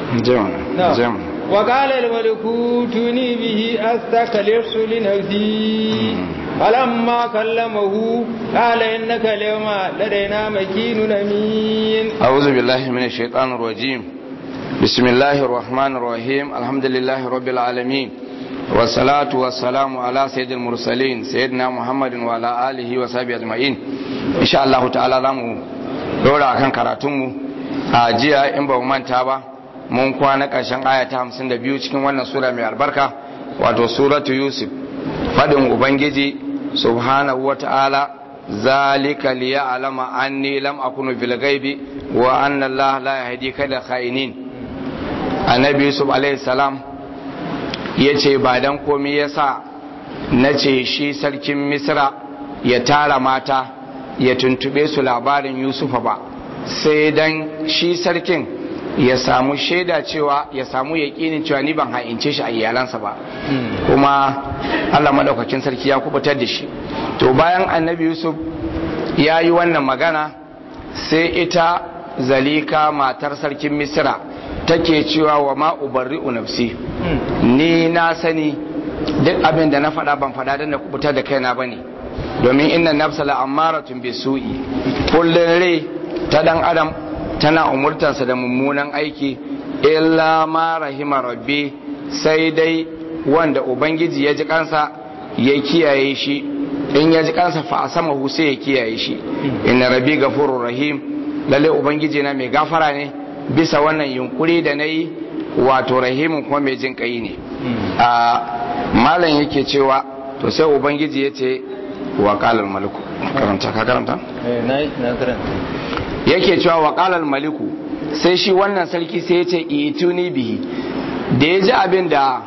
jam وقال الملك ائتوني به استخلص لنفسي فلما كلمه قال انك اليوم لدينا مكين امين أعوذ بالله من الشيطان الرجيم بسم الله الرحمن الرحيم الحمد لله رب العالمين والصلاة والسلام على سيد المرسلين سيدنا محمد وعلى آله وصحبه أجمعين إن شاء الله تعالى zamu dora kan karatunmu a jiya in ba mu manta ba mun kwana ƙarshen aya ta 52 cikin wannan sura mai albarka wato suratu yusuf fadin ubangiji subhanahu wa ta'ala zalika liya'lama anni lam akunu bil ghaibi wa anna allaha la yahdi kada kha'inin annabi yusuf alaihi salam yace ba dan komai yasa nace shi sarkin misra ya tara mata ya tuntube su labarin yusufa ba sai dan shi sarkin ya samu shaida cewa ya samu yaƙinin cewa ni ban ha'ince shi a iyalansa ba kuma Allah madaukakin sarki ya kubutar da shi to bayan annabi yusuf ya yi wannan magana sai ita zalika matar sarkin misira take cewa wa ma ubarri'u nafsi ni na sani duk abin da na faɗa ban faɗa don na kubutar da kaina bane domin inna nafsa la'ammaratun bisu'i kullun rai ta dan adam tana umurtansa da mummunan aiki illa ma rahima rabbi sai dai wanda ubangiji ya ji kansa ya kiyaye shi in ya ji kansa fa sama sai ya kiyaye shi inna rabbi gafurur rahim lalle ubangiji na mai gafara ne bisa wannan yunkuri da nayi wato rahimin kuma mai jin kai ne a malam yake cewa to sai ubangiji ya ce wa qalal maliku karanta ka karanta eh na na karanta yake cewa wa qalal maliku sai shi wannan sarki sai ya ce ituni bihi da ya ji abin da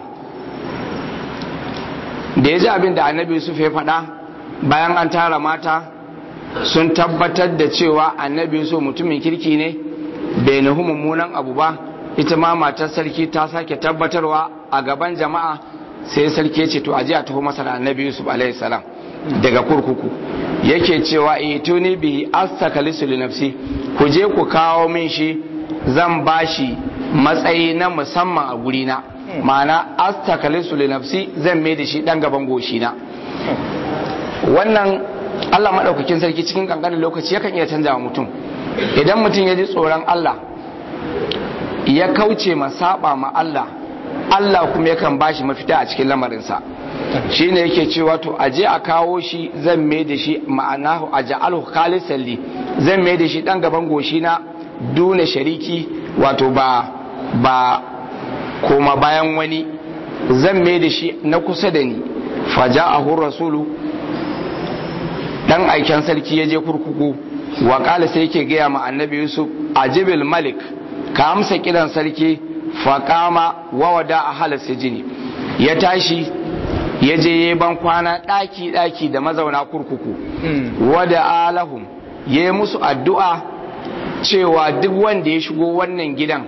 da ya ji abin da annabi yusuf ya faɗa bayan an tara mata sun tabbatar da cewa annabi yusuf mutumin kirki ne bai nuhu mummunan abu ba ita ma matar sarki ta sake tabbatarwa a gaban jama'a sai sarki ya ce to aje a taho masa da annabi yusuf alaihi salam daga kurkuku yake cewa ituni bihi astakalisu li nafsi ku je ku kawo min shi zan bashi matsayi na musamman a gurina ma'ana astakalisu li nafsi zan mai da shi dan gaban goshina wannan Allah maɗaukakin sarki cikin kankanin lokaci yakan iya canza wa mutum idan mutum ya ji tsoron Allah ya kauce ma saba ma Allah Allah kuma yakan bashi mafita a cikin lamarinsa shi ne yake cewa to aje a kawo shi zan mai da shi ma'ana a ja'alhu khalisan li zan mai da shi dan gaban goshi na duna shariki wato ba ba koma bayan wani zan mai da shi na kusa da ni faja'ahu rasulu dan aiken sarki ya je kurkuku wa kala sai yake gaya ma annabi yusuf ajibil malik ka amsa kiran sarki faqama wa wada ahal sijini ya tashi ya je ya ban kwana daki daki da mazauna kurkuku wada alahum ya yi musu addu'a cewa duk wanda ya shigo wannan gidan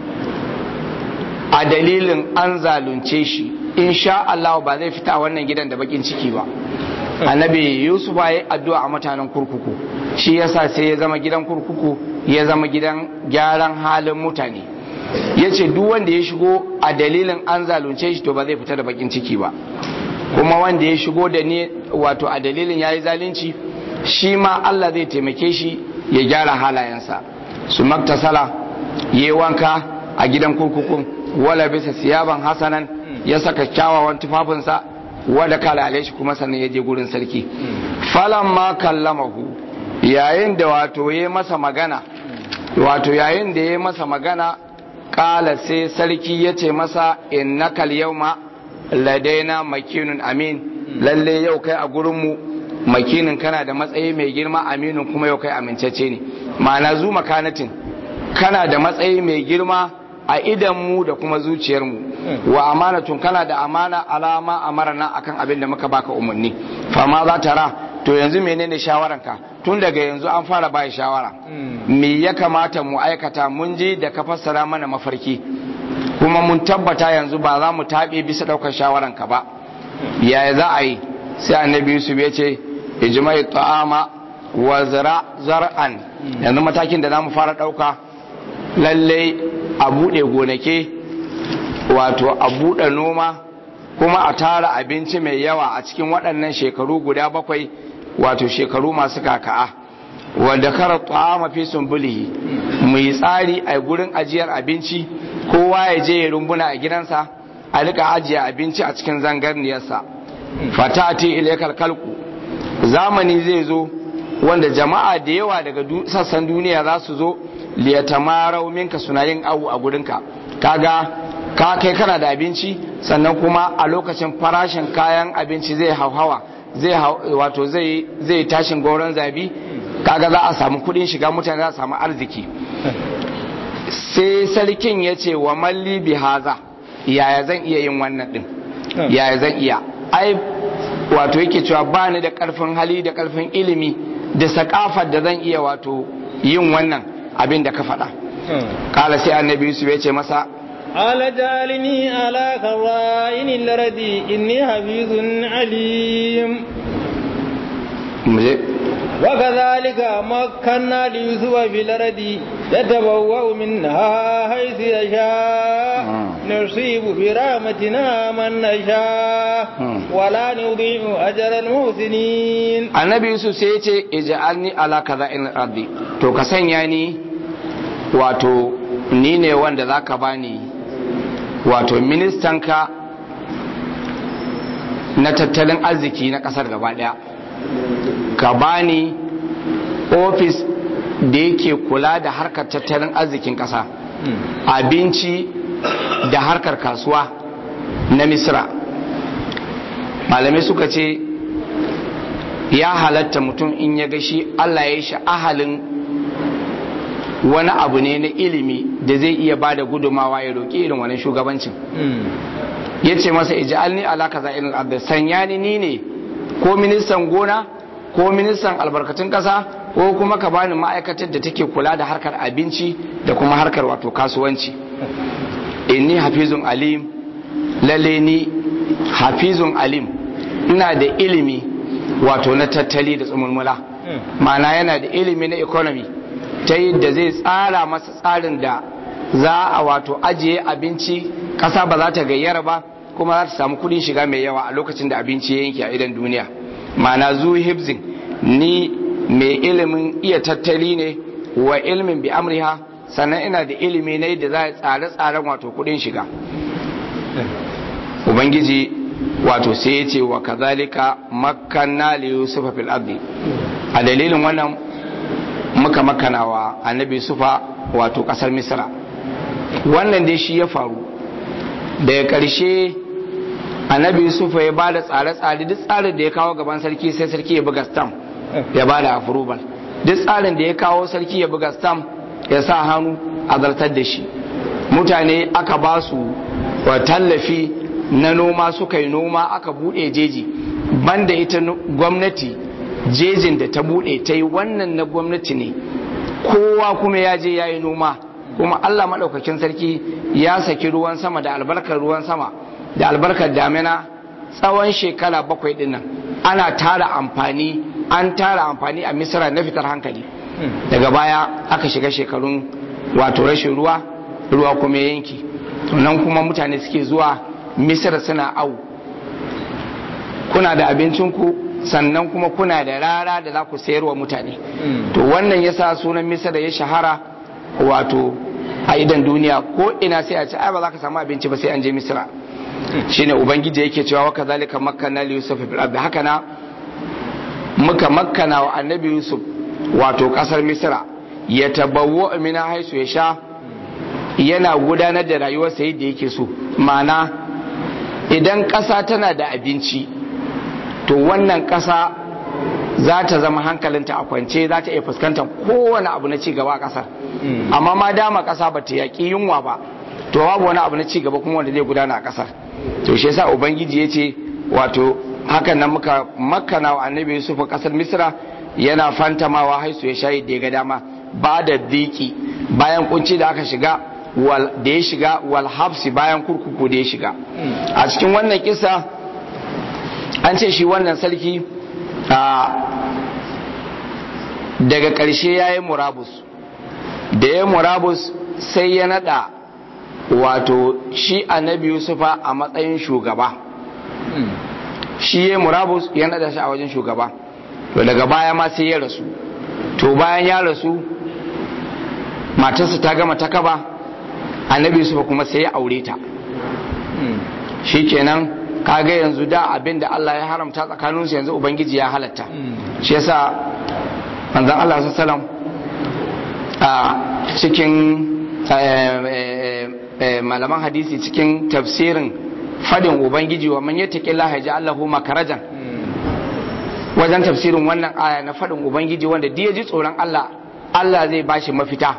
a dalilin an zalunce shi insha Allah ba zai fita wannan gidan da bakin ciki ba annabi yusuf ya yi addu'a a mutanen kurkuku shi yasa sai ya zama gidan kurkuku ya zama gidan gyaran halin mutane ya ce duk wanda ya shigo a dalilin an zalunce shi to ba zai fita da bakin ciki ba kuma wanda ya shigo da ne wato a dalilin ya yi zalunci shi ma Allah zai taimake shi ya gyara halayensa su maktasala ya yi wanka a gidan kurkukun wala bisa siyaban hasanan ya saka kyawawan tufafinsa wadda kala shi kuma sannan ya je gurin sarki falan ma kallamahu yayin da wato ya masa magana wato yayin da ya masa magana kala sai sarki ya ce masa innakal yawma ladaina makinun amin lalle yau kai a gurinmu makinin kana da matsayi mai girma aminin kuma yau kai amincacce ne ma'ana zu makanatin kana da matsayi mai girma a idanmu da kuma zuciyarmu wa amanatun kana da amana alama amarna akan abin da muka baka umarni fama za ta ra to yanzu menene shawaranka tun daga yanzu an fara bai shawara me ya kamata mu aikata mun ji da ka fassara mana mafarki kuma mun tabbata yanzu ba za mu taɓe bisa ɗaukar shawaranka ba yaya za a yi sai annabi yusuf ya ce ijma'i ta'ama wa zara zar'an yanzu matakin da za mu fara ɗauka lallai a buɗe gonake wato a buɗe noma kuma a tara abinci mai yawa a cikin waɗannan shekaru guda bakwai wato shekaru masu kaka'a wanda kara ta'ama fi sumbulihi mu yi tsari a gurin ajiyar abinci kowa ya je ya rumbuna a gidansa a rika ajiye abinci a cikin zangarniyarsa fatati ilaikal kalku zamani zai zo wanda jama'a da yawa daga sassan duniya za su zo liyatamarau minka suna yin awu a gurinka kaga ka kai kana da abinci sannan kuma a lokacin farashin kayan abinci zai hauhawa zai wato zai zai tashin goron zabi kaga za a samu kudin shiga mutane za a samu arziki sai sarkin ya ce wa malli bi haza yaya zan iya yin wannan din yaya zan iya ai wato yake cewa ba ni da karfin hali da karfin ilimi da sakafar da zan iya wato yin wannan abin da ka faɗa kala sai annabi yusuf ya ce masa ala jalini ala kawa'in laradi inni habizun alim muje وكذلك مكنا ليوسف في الأرض يتبوأ منها حيث يشاء نصيب برحمتنا من نشاء ولا نضيع أجر المحسنين annabi yusuf sai ya ce ija'alni ala kaza in rabbi to ka sanya ni wato ni ne wanda zaka bani wato ministanka na tattalin arziki na kasar gaba daya ka bani ofis da yake kula da harkar tattalin arzikin kasa abinci da harkar kasuwa na misra malamai suka ce ya halatta mutum in ya gashi allah ya shi ahalin wani abu ne na ilimi da zai iya ba da gudumawa ya roƙi irin wani shugabancin ya ce masa ija'alni ala kaza irin abda sanya ni ni ne ko ministan gona ko ministan albarkatun kasa ko kuma ka bani ma'aikatar da take kula da harkar abinci da kuma harkar wato kasuwanci inni hafizun alim lalle ni hafizun alim ina da ilimi wato na tattali da tsumulmula ma'ana yana da ilimi na economy ta yadda zai tsara masa tsarin da za a wato ajiye abinci kasa ba za ta gayyara ba kuma za ta samu kudin shiga mai yawa a lokacin da abinci ya yanke a idan duniya ma'ana zu hibzin ni mai ilimin iya tattali ne wa ilimin bi amriha sannan ina da ilimi ne da za a tsare tsaren wato kudin shiga ubangiji wato sai ya ce wa kazalika makanna li yusufa fil ardi a dalilin wannan muka makana wa annabi yusufa wato kasar misra wannan dai shi ya faru daga karshe annabi yusufa ya ba da tsare-tsare duk tsarin da ya kawo gaban sarki sai sarki ya buga stamp ya ba da approval duk tsarin da ya kawo sarki ya buga stamp ya sa hannu a zartar da shi mutane aka ba su tallafi na noma suka yi noma aka bude jeji banda ita gwamnati jejin da ta bude ta yi wannan na gwamnati ne kowa kuma ya je ya yi noma kuma allah maɗaukakin sarki ya saki ruwan sama da albarkar ruwan sama da albarkar damina tsawon shekara bakwai dinnan ana tara amfani an tara amfani a misira na fitar hankali daga baya aka shiga shekarun wato rashin ruwa ruwa kuma yanki nan kuma mutane suke zuwa misira suna au kuna da abincinku sannan kuma kuna da rara da za ku sayarwa mutane to wannan yasa sunan misira ya shahara wato a idan duniya ko ina sai a ce ai ba za ka samu abinci ba sai an je misira shine ubangiji yake cewa wa kazalika makkanna li yusuf fil ardi haka na muka makkana wa annabi yusuf wato kasar misra ya tabawwa mina haisu ya sha yana gudanar da rayuwarsa yadda yake so ma'ana idan ƙasa tana da abinci to wannan ƙasa za ta zama hankalinta a kwance za ta iya fuskantar kowane abu na cigaba a ƙasar amma ma dama ƙasa ba ta yaƙi yunwa ba to babu wani abu na cigaba kuma wanda zai gudana a ƙasar to shi yasa ubangiji ya ce wato hakan nan muka makana wa annabi yusuf ƙasar misra yana fantamawa haisu ya shayi da ya ga dama ba da diki bayan kunci da aka shiga da ya shiga wal hafsi bayan kurkuku da ya shiga a cikin wannan kisa an ce shi wannan sarki daga ƙarshe ya yi murabus da ya murabus sai ya nada wato shi annabi yusufa a matsayin shugaba shi ya murabus ya nada shi a wajen shugaba to daga baya ma sai ya rasu to bayan ya rasu matarsa ta gama ta kaba annabi yusufa kuma sai ya aure ta shikenan kaga yanzu da abin da Allah ya haramta tsakaninsu yanzu ubangiji ya halatta shi yasa manzon Allah sallallahu a cikin malaman hadisi cikin tafsirin fadin ubangiji wa man yattaqillah yaj'al lahu makarajan wajen tafsirin wannan aya na fadin ubangiji wanda da ji tsoron Allah Allah zai bashi mafita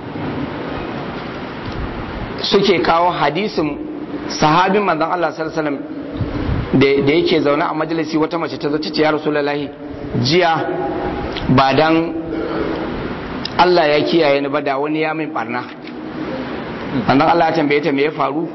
suke kawo hadisin sahabin manzon Allah sallallahu alaihi wasallam da yake zaune a majalisi wata mace ta zo ta ce ya rasulullahi jiya ba dan Allah ya kiyaye ni ba da wani ya min barna annan Allah ya tambaye ta me ya faru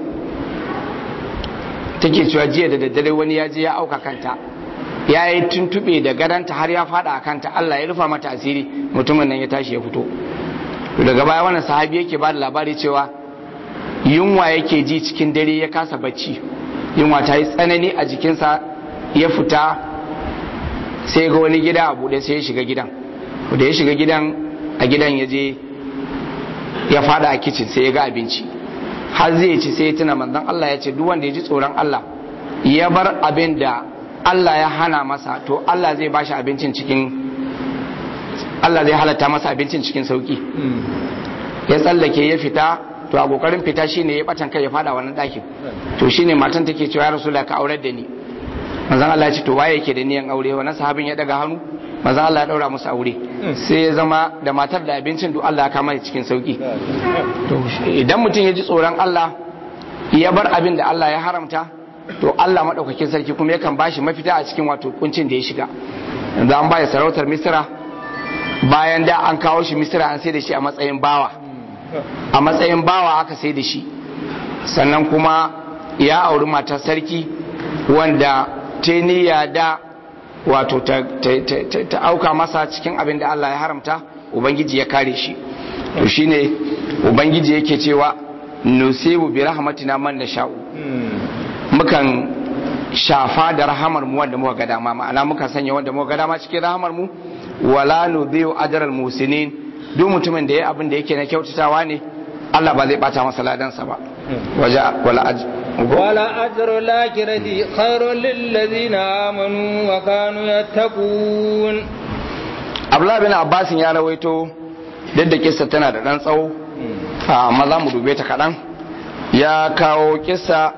take cewa jiya da daddare wani ya je ya auka kanta ya yi tuntube da gadanta har ya fada a kanta Allah ya rufa mata asiri mutumin nan ya tashi ya fito daga baya wannan sahabi yake ba da labari cewa yunwa yake ji cikin dare ya kasa bacci yunwa ta yi tsanani a jikinsa ya fita sai ga wani gida a buɗe sai ya shiga gidan da ya shiga gidan a gidan ya je ya fada a kicin sai ya ga abinci har zai ci sai ya tuna manzon Allah ya ce duk wanda ya ji tsoron Allah ya bar abin da Allah ya hana masa to Allah zai bashi abincin cikin Allah zai halatta masa abincin cikin sauki ya tsallake ya fita to a kokarin fita shine ya batan kai ya fada wannan ɗakin to shine matan take cewa ya rasulullah ka aurar da ni manzon Allah ya ce to waye yake da niyan aure wannan sahabin ya daga hannu manzon Allah ya daura musu aure sai ya zama da matar da abincin duk Allah ya kama cikin sauki to idan mutum ya ji tsoron Allah ya bar abin da Allah ya haramta to Allah madaukakin sarki kuma yakan bashi mafita a cikin wato kuncin da ya shiga yanzu an baya sarautar Misra bayan da an kawo shi Misra an sai da shi a matsayin bawa a matsayin bawa aka sai da shi sannan kuma ya auri matar sarki wanda ta niyya da wato ta, auka masa cikin abin da Allah ya haramta ubangiji ya kare shi to shine ubangiji yake cewa nusibu bi rahmatina man nasha'u mukan shafa da rahamar mu wanda muka ga dama ma'ana muka sanya wanda muka ga dama cikin rahamar mu wala nudhi'u ajral musinin duk mutumin da ya abin da yake na kyautatawa ne Allah ba zai bata masa ladansa ba waja wala aj wala ajru lakirati khairul lil ladina amanu wa kanu yattaqun Abdullah bin Abbas ya rawaito da kissa tana da dan tsawo amma za mu dube ta kadan ya kawo kissa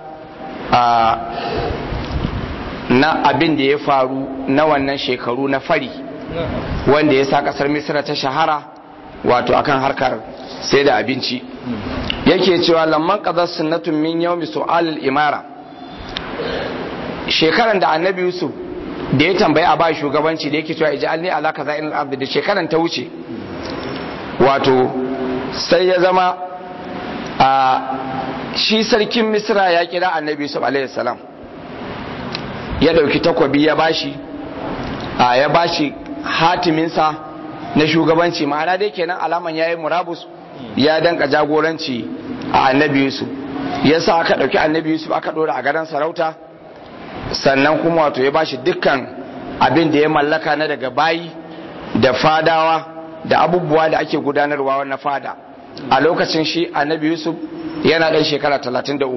na abin da ya faru na wannan shekaru na fari wanda ya sa kasar misira ta shahara wato akan harkar sai da abinci yake cewa lamman qadar sunnatun min yawmi su'al imara shekaran da annabi yusuf da ya tambayi a ba shugabanci da yake cewa ij'alni ala kaza in al da shekaran ta wuce wato sai ya zama a shi sarkin misra ya kira annabi yusuf alaihi salam ya dauki takwabi ya bashi a ya bashi hatiminsa na shugabanci ma'ana dai kenan alaman yayi murabus ya danka jagoranci a annabi yusuf ya sa aka ɗauki annabi yusuf aka ɗora a gadon sarauta sannan kuma wato ya bashi dukkan abin da ya mallaka na daga bayi da fadawa da abubuwa da ake gudanarwa na fada a lokacin shi annabi yusuf yana ɗan shekara 33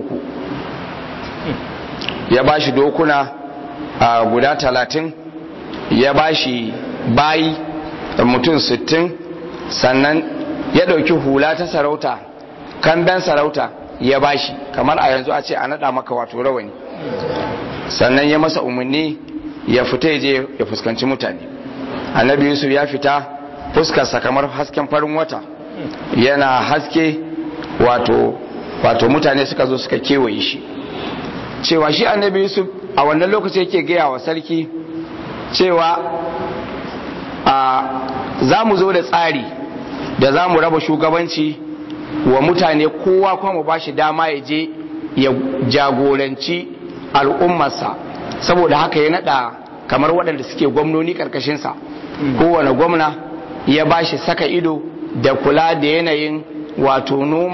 ya bashi dokuna a guda 30 ya bashi bayi mutum 60 sannan ya ɗauki hula ta sarauta kamben sarauta ya bashi kamar a yanzu a ce a naɗa maka wato rawani sannan ya masa umarni ya fita ya je ya fuskanci mutane annabi yusuf ya fita fuskarsa kamar hasken farin wata yana haske wato wato mutane suka zo suka kewaye shi cewa shi annabi yusuf a wannan lokaci yake gaya wa sarki cewa a za mu zo da tsari da za mu raba shugabanci wa mutane kowa kuma mu ba shi dama ya je ya jagoranci al'ummarsa saboda haka ya nada kamar waɗanda suke gwamnoni ƙarƙashinsa kowane gwamna ya ba shi saka ido da kula da yanayin wato noma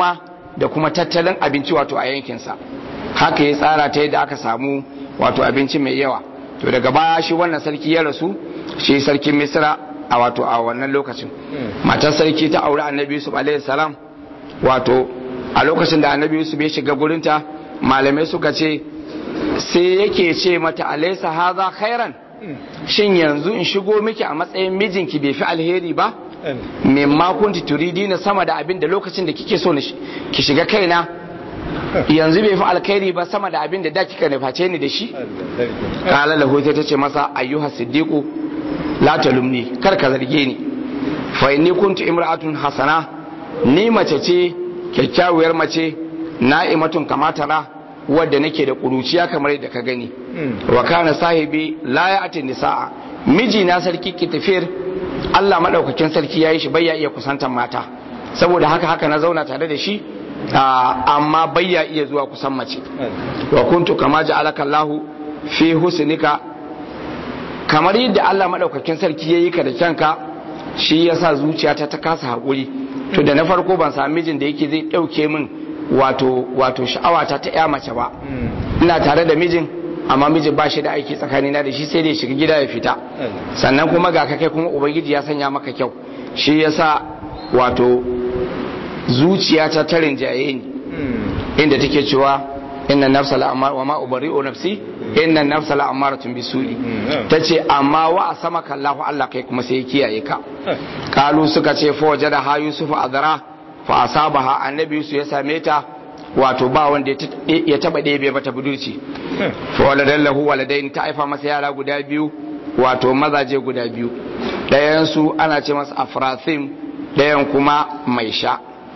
da kuma tattalin abinci wato a yankinsa haka ya tsara ta yadda aka samu wato abinci mai yawa to daga baya shi wannan sarki ya rasu shi sarkin misra a wato a wannan lokacin matar sarki ta aure annabi yusuf alaihi salam wato a lokacin da annabi yusuf ya shiga gurinta malamai suka ce sai yake ce mata alaisa haza khairan shin yanzu in shigo miki a matsayin mijinki bai fi alheri ba mimma kunti turidi na sama da abin da lokacin da kike so ki shiga kaina yanzu bai fi alkhairi ba sama da abin da da kika nuface ni da shi kala lahu ta ce masa ayyuha siddiqu la talumni kar ka zarge ni fa inni kuntu imra'atun hasana ni mace ce kyakkyawar mace na'imatun kamatara wadda nake da kuruciya kamar yadda ka gani wa kana sahibi la ya'ti nisaa miji na sarki kitafir Allah madaukakin sarki yayi shi bayya iya kusantar mata saboda haka haka na zauna tare da shi amma bayya iya zuwa kusan mace wa kuntu kama ja'alaka Allah fi husnika kamar yadda Allah madaukakin sarki yayi ka da kyanka shi yasa zuciyata ta kasa hakuri to da na farko ban sami mijin da yake zai dauke min wato wato sha'awata ta ya mace ba ina tare da mijin amma mijin ba shi da aiki tsakanina da shi sai dai shiga gida ya fita sannan kuma ga kai kuma ubangiji ya sanya maka kyau shi yasa wato zuciyata ta rinjaye ni inda take cewa inna nafsa la'amar wa ma ubari'u nafsi inna nafsa la'amaratun bisu'i tace amma wa asamaka Allah Allah kai kuma sai ya kiyaye ka kalu suka ce fa wajada ha yusuf azra fa asabaha annabi yusuf ya same ta wato ba wanda ya taba ɗebe mata budurci fa waladan lahu waladain ta aifa masa yara guda biyu wato mazaje guda biyu ɗayan su ana ce masa afrathim ɗayan kuma mai sha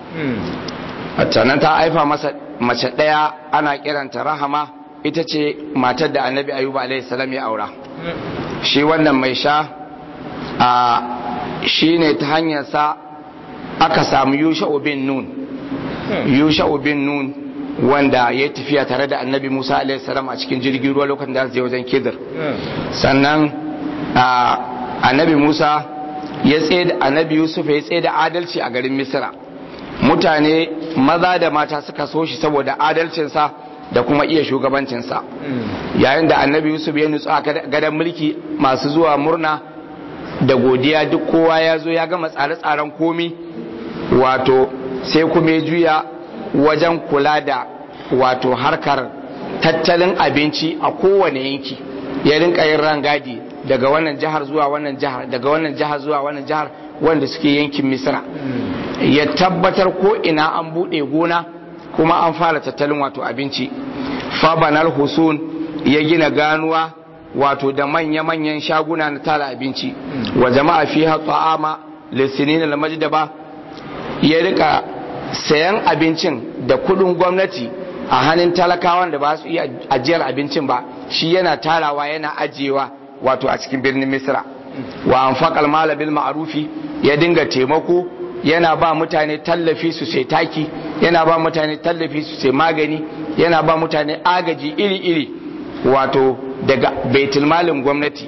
sannan ta aifa masa mace ɗaya ana kiranta rahama ita ce matar da annabi ayuba alaihi salam ya aura shi wannan mai sha a shi ne ta hanyarsa aka samu yusha bin nun yusha bin nun wanda ya tafiya tare da annabi musa alaihi salam a cikin jirgin ruwa lokacin da zai wajen kidir sannan annabi musa ya tsaye da annabi yusuf ya tsaye da adalci a garin misira mutane maza da mata suka so shi saboda adalcinsa da kuma iya shugabancinsa yayin da annabi yusuf ya nutsu a gadon mulki masu zuwa murna da godiya duk kowa ya zo ya gama tsare-tsaren komi wato sai kuma ya juya wajen kula da wato harkar tattalin abinci a kowane yanki ya rinka yin rangadi daga wannan jihar zuwa wannan jihar daga wannan jihar zuwa wannan jihar wanda suke yankin misra ya tabbatar ko ina an buɗe gona kuma an fara tattalin wato abinci fabanal husun ya gina ganuwa wato da manya-manyan shaguna na tara abinci wa jama'a fi ta'ama lissinin almajdaba ya rika sayan abincin da kudin gwamnati a hannun talakawan da ba su iya ajiyar abincin ba shi yana tarawa yana ajiyewa wato a cikin birnin misra wa anfaqal mala bil ma'rufi ya dinga taimako yana ba mutane tallafi su sai taki yana ba mutane tallafi su sai magani yana ba mutane agaji iri-iri wato daga baitulmalin gwamnati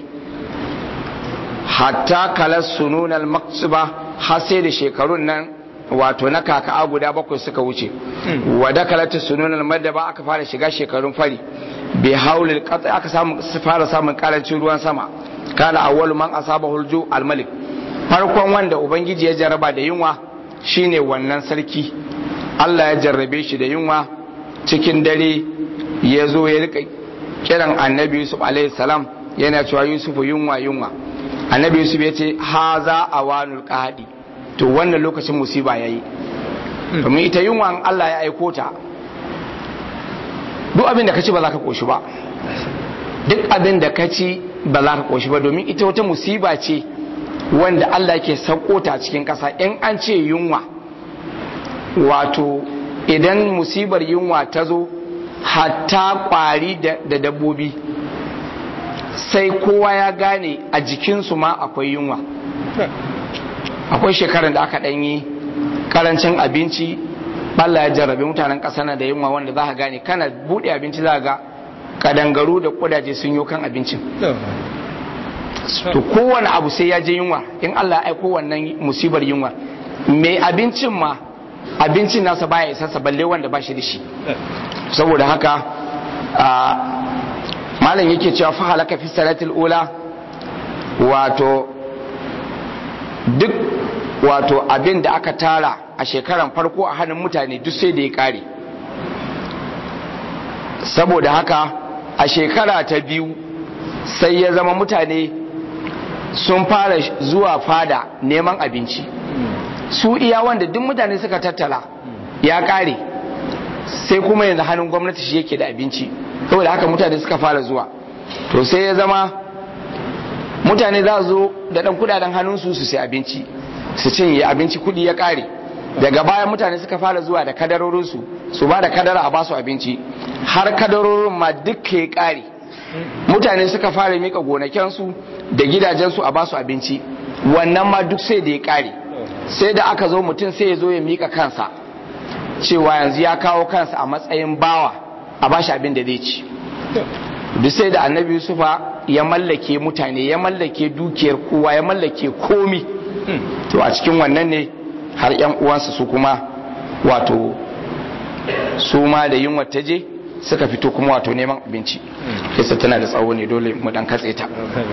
hatta kalar sununan maksuba har sai da shekarun nan wato na kaka'a guda bakwai suka wuce wadda kalata sununan madaba aka fara shiga shekarun fari bai haulil katsa aka fara samun karancin ruwan sama kana awwalu man asaba hulju almalik farkon wanda ubangiji ya jarraba da yunwa shine wannan sarki Allah ya jarrabe shi da yunwa cikin dare ya zo ya rika kiran annabi yusuf alaihi salam yana cewa yusuf yunwa yunwa annabi yusuf ya ce haza awanul qahadi to wannan lokacin musiba yayi domin ita yunwa Allah ya aiko ta duk abin da ka ci ba za ka koshi ba duk abin da ka ci ba za ka koshi ba domin ita wata musiba ce wanda Allah ke sauko ta cikin ƙasa in an ce yunwa wato idan musibar yunwa ta zo hatta ƙwari da dabbobi sai kowa ya gane a jikinsu ma akwai yunwa akwai shekarar da aka ɗanyi karancin abinci Allah ya jarrabe mutanen ƙasa na da yunwa wanda za ka gane kana buɗe abinci za ga kadangaru da kudaje sun yi kan abincin to kowane abu sai ya je yunwa in Allah ya aiko wannan musibar yunwa mai abincin ma abincin nasa baya isarsa balle wanda ba shi da shi saboda haka malam yake cewa fa halaka fi salatil ula wato duk wato abin da aka tara a shekaran farko a hannun mutane duk sai da ya kare saboda haka a shekara ta biyu sai ya zama mutane sun fara zuwa fada neman abinci su iya wanda duk mutane suka tattala ya kare sai kuma yanzu hannun gwamnati shi yake da abinci saboda haka mutane suka fara zuwa to sai ya zama mutane za zo da dan kudaden hannunsu su sai abinci su cinye abinci kudi ya kare daga baya mutane suka fara zuwa da kadarorinsu su ba da kadara a basu abinci har kadarorin ma duk ya kare mutane suka fara mika gonakensu da gidajensu a basu abinci wannan ma duk sai da ya kare sai da aka zo mutum sai ya zo ya mika kansa cewa yanzu ya kawo kansa a matsayin bawa a bashi abin da zai ci duk sai da annabi yusufa ya mallake mutane ya mallake dukiyar kowa ya mallake komi to a cikin wannan ne har yan uwansa su kuma wato su ma da yunwa ta je suka fito kuma wato neman abinci kisa tana da tsawo ne dole mu dan katse ta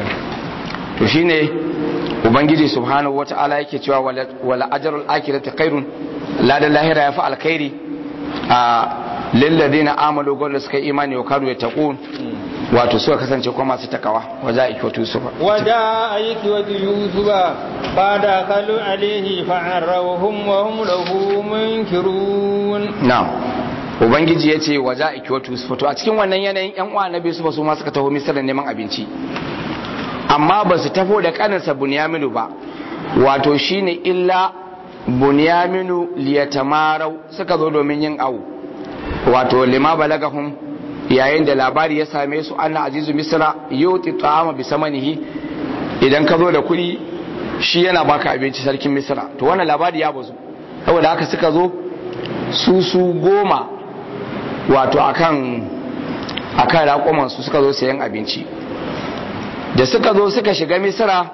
to shine ubangiji subhanahu wata'ala yake cewa wala ajrul akhirati khairun la da lahira ya fa alkhairi a lilladheena amalu gol suka imani wa kanu yattaqun wato suka kasance kuma masu takawa waja ikwatu yusufa waja ikwatu yusufa bada kalu alaihi fa'arrawhum wa hum lahu munkirun na'am ubangiji ya ce waja ikwatu yusufa to a cikin wannan yanayin yan uwa na biyu su ma suka taho misira neman abinci amma ba su tafo da kaninsa bunyaminu ba wato shine illa bunyaminu liyatamarau suka zo domin yin awu wato lima balagahum yayin da labari ya same su anna azizu misra yuti ta'ama bi samanihi idan ka zo da kuɗi shi yana baka abinci sarkin misra to wannan labari ya bazu saboda haka suka zo su su goma wato akan akan raƙuman su suka zo sayan abinci da suka zo suka shiga misra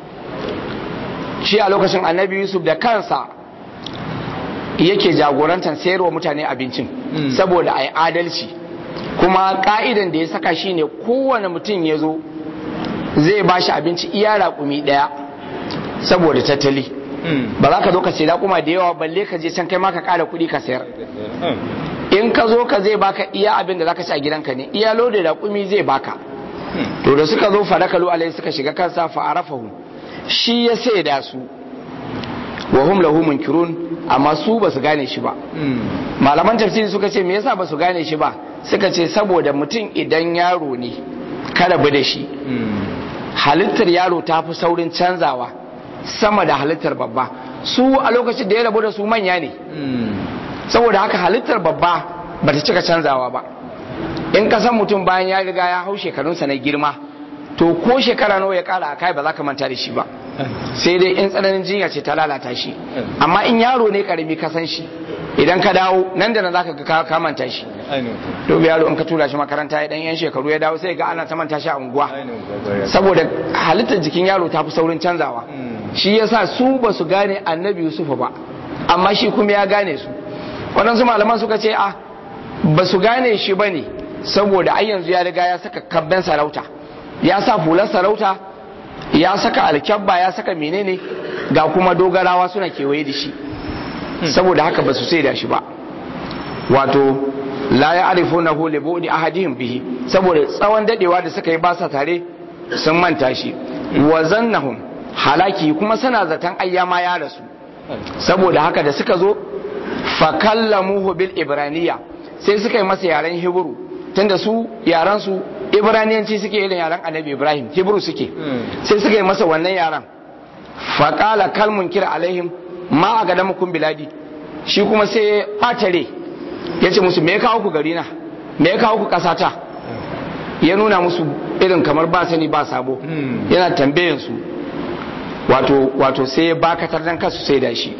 shi a lokacin annabi yusuf da kansa yake jagorantar sayarwa mutane abincin saboda a yi adalci kuma ka'idan da ya saka shi ne kowane mutum ya zo zai ba shi abinci iya raƙumi ɗaya saboda tattali ba za ka zo ka sai raƙuma da yawa balle ka je can kai ma ka ƙara kuɗi ka sayar in ka zo ka zai baka iya abin da za ka ci a gidanka ne iya lodin raƙumi zai baka to da suka zo farakalu alai suka shiga kansa fa arafahu shi ya sai da su wa hum lahu munkirun amma su ba su gane shi ba malaman tafsiri suka ce me yasa ba su gane shi ba suka ce saboda mutum idan yaro ne kada bi da shi halittar yaro ta fi saurin canzawa sama da halittar babba su a lokacin da ya rabu da su manya ne saboda haka halittar babba ba ta cika canzawa ba in ka san mutum bayan ya riga ya hau shekarunsa na girma to ko shekara nawa ya kara a kai ba za ka manta da shi ba sai dai in tsananin jinya ce ta lalata shi amma in yaro ne karami ka san shi idan ka dawo nan da nan zaka ga ka manta shi to yaro in ka tura shi makaranta ya dan yan shekaru ya dawo sai ga ana ta manta shi a unguwa saboda halittar jikin yaro ta fi saurin canzawa shi yasa su ba su gane annabi Yusuf ba amma shi kuma ya gane su waɗansu malaman suka ce a ba su gane shi ba ne saboda ai yanzu ya riga ya saka kabben sarauta ya sa fular sarauta ya saka alkyabba ya saka menene ga kuma dogarawa suna kewaye da shi saboda haka ba su sai da shi ba wato la ya arifu na hule buɗi ahadihim bihi saboda tsawon dadewa da suka yi ba sa tare sun manta shi wa zannahum halaki kuma suna zaton ayyama ya rasu saboda haka da suka zo fakallamuhu bil ibraniya sai suka yi masa yaren hebru tunda su yaran su ibraniyanci suke irin yaren annabi ibrahim hebru suke sai suka yi masa wannan yaran faƙala kalmun kira alaihim ma a gada mukun biladi shi kuma sai ya ɓatare ya ce musu me ya kawo ku gari na me ya kawo ku ƙasata ya nuna musu irin kamar ba sani ba sabo yana tambayin su wato wato sai ya bakatar dan kasu sai da shi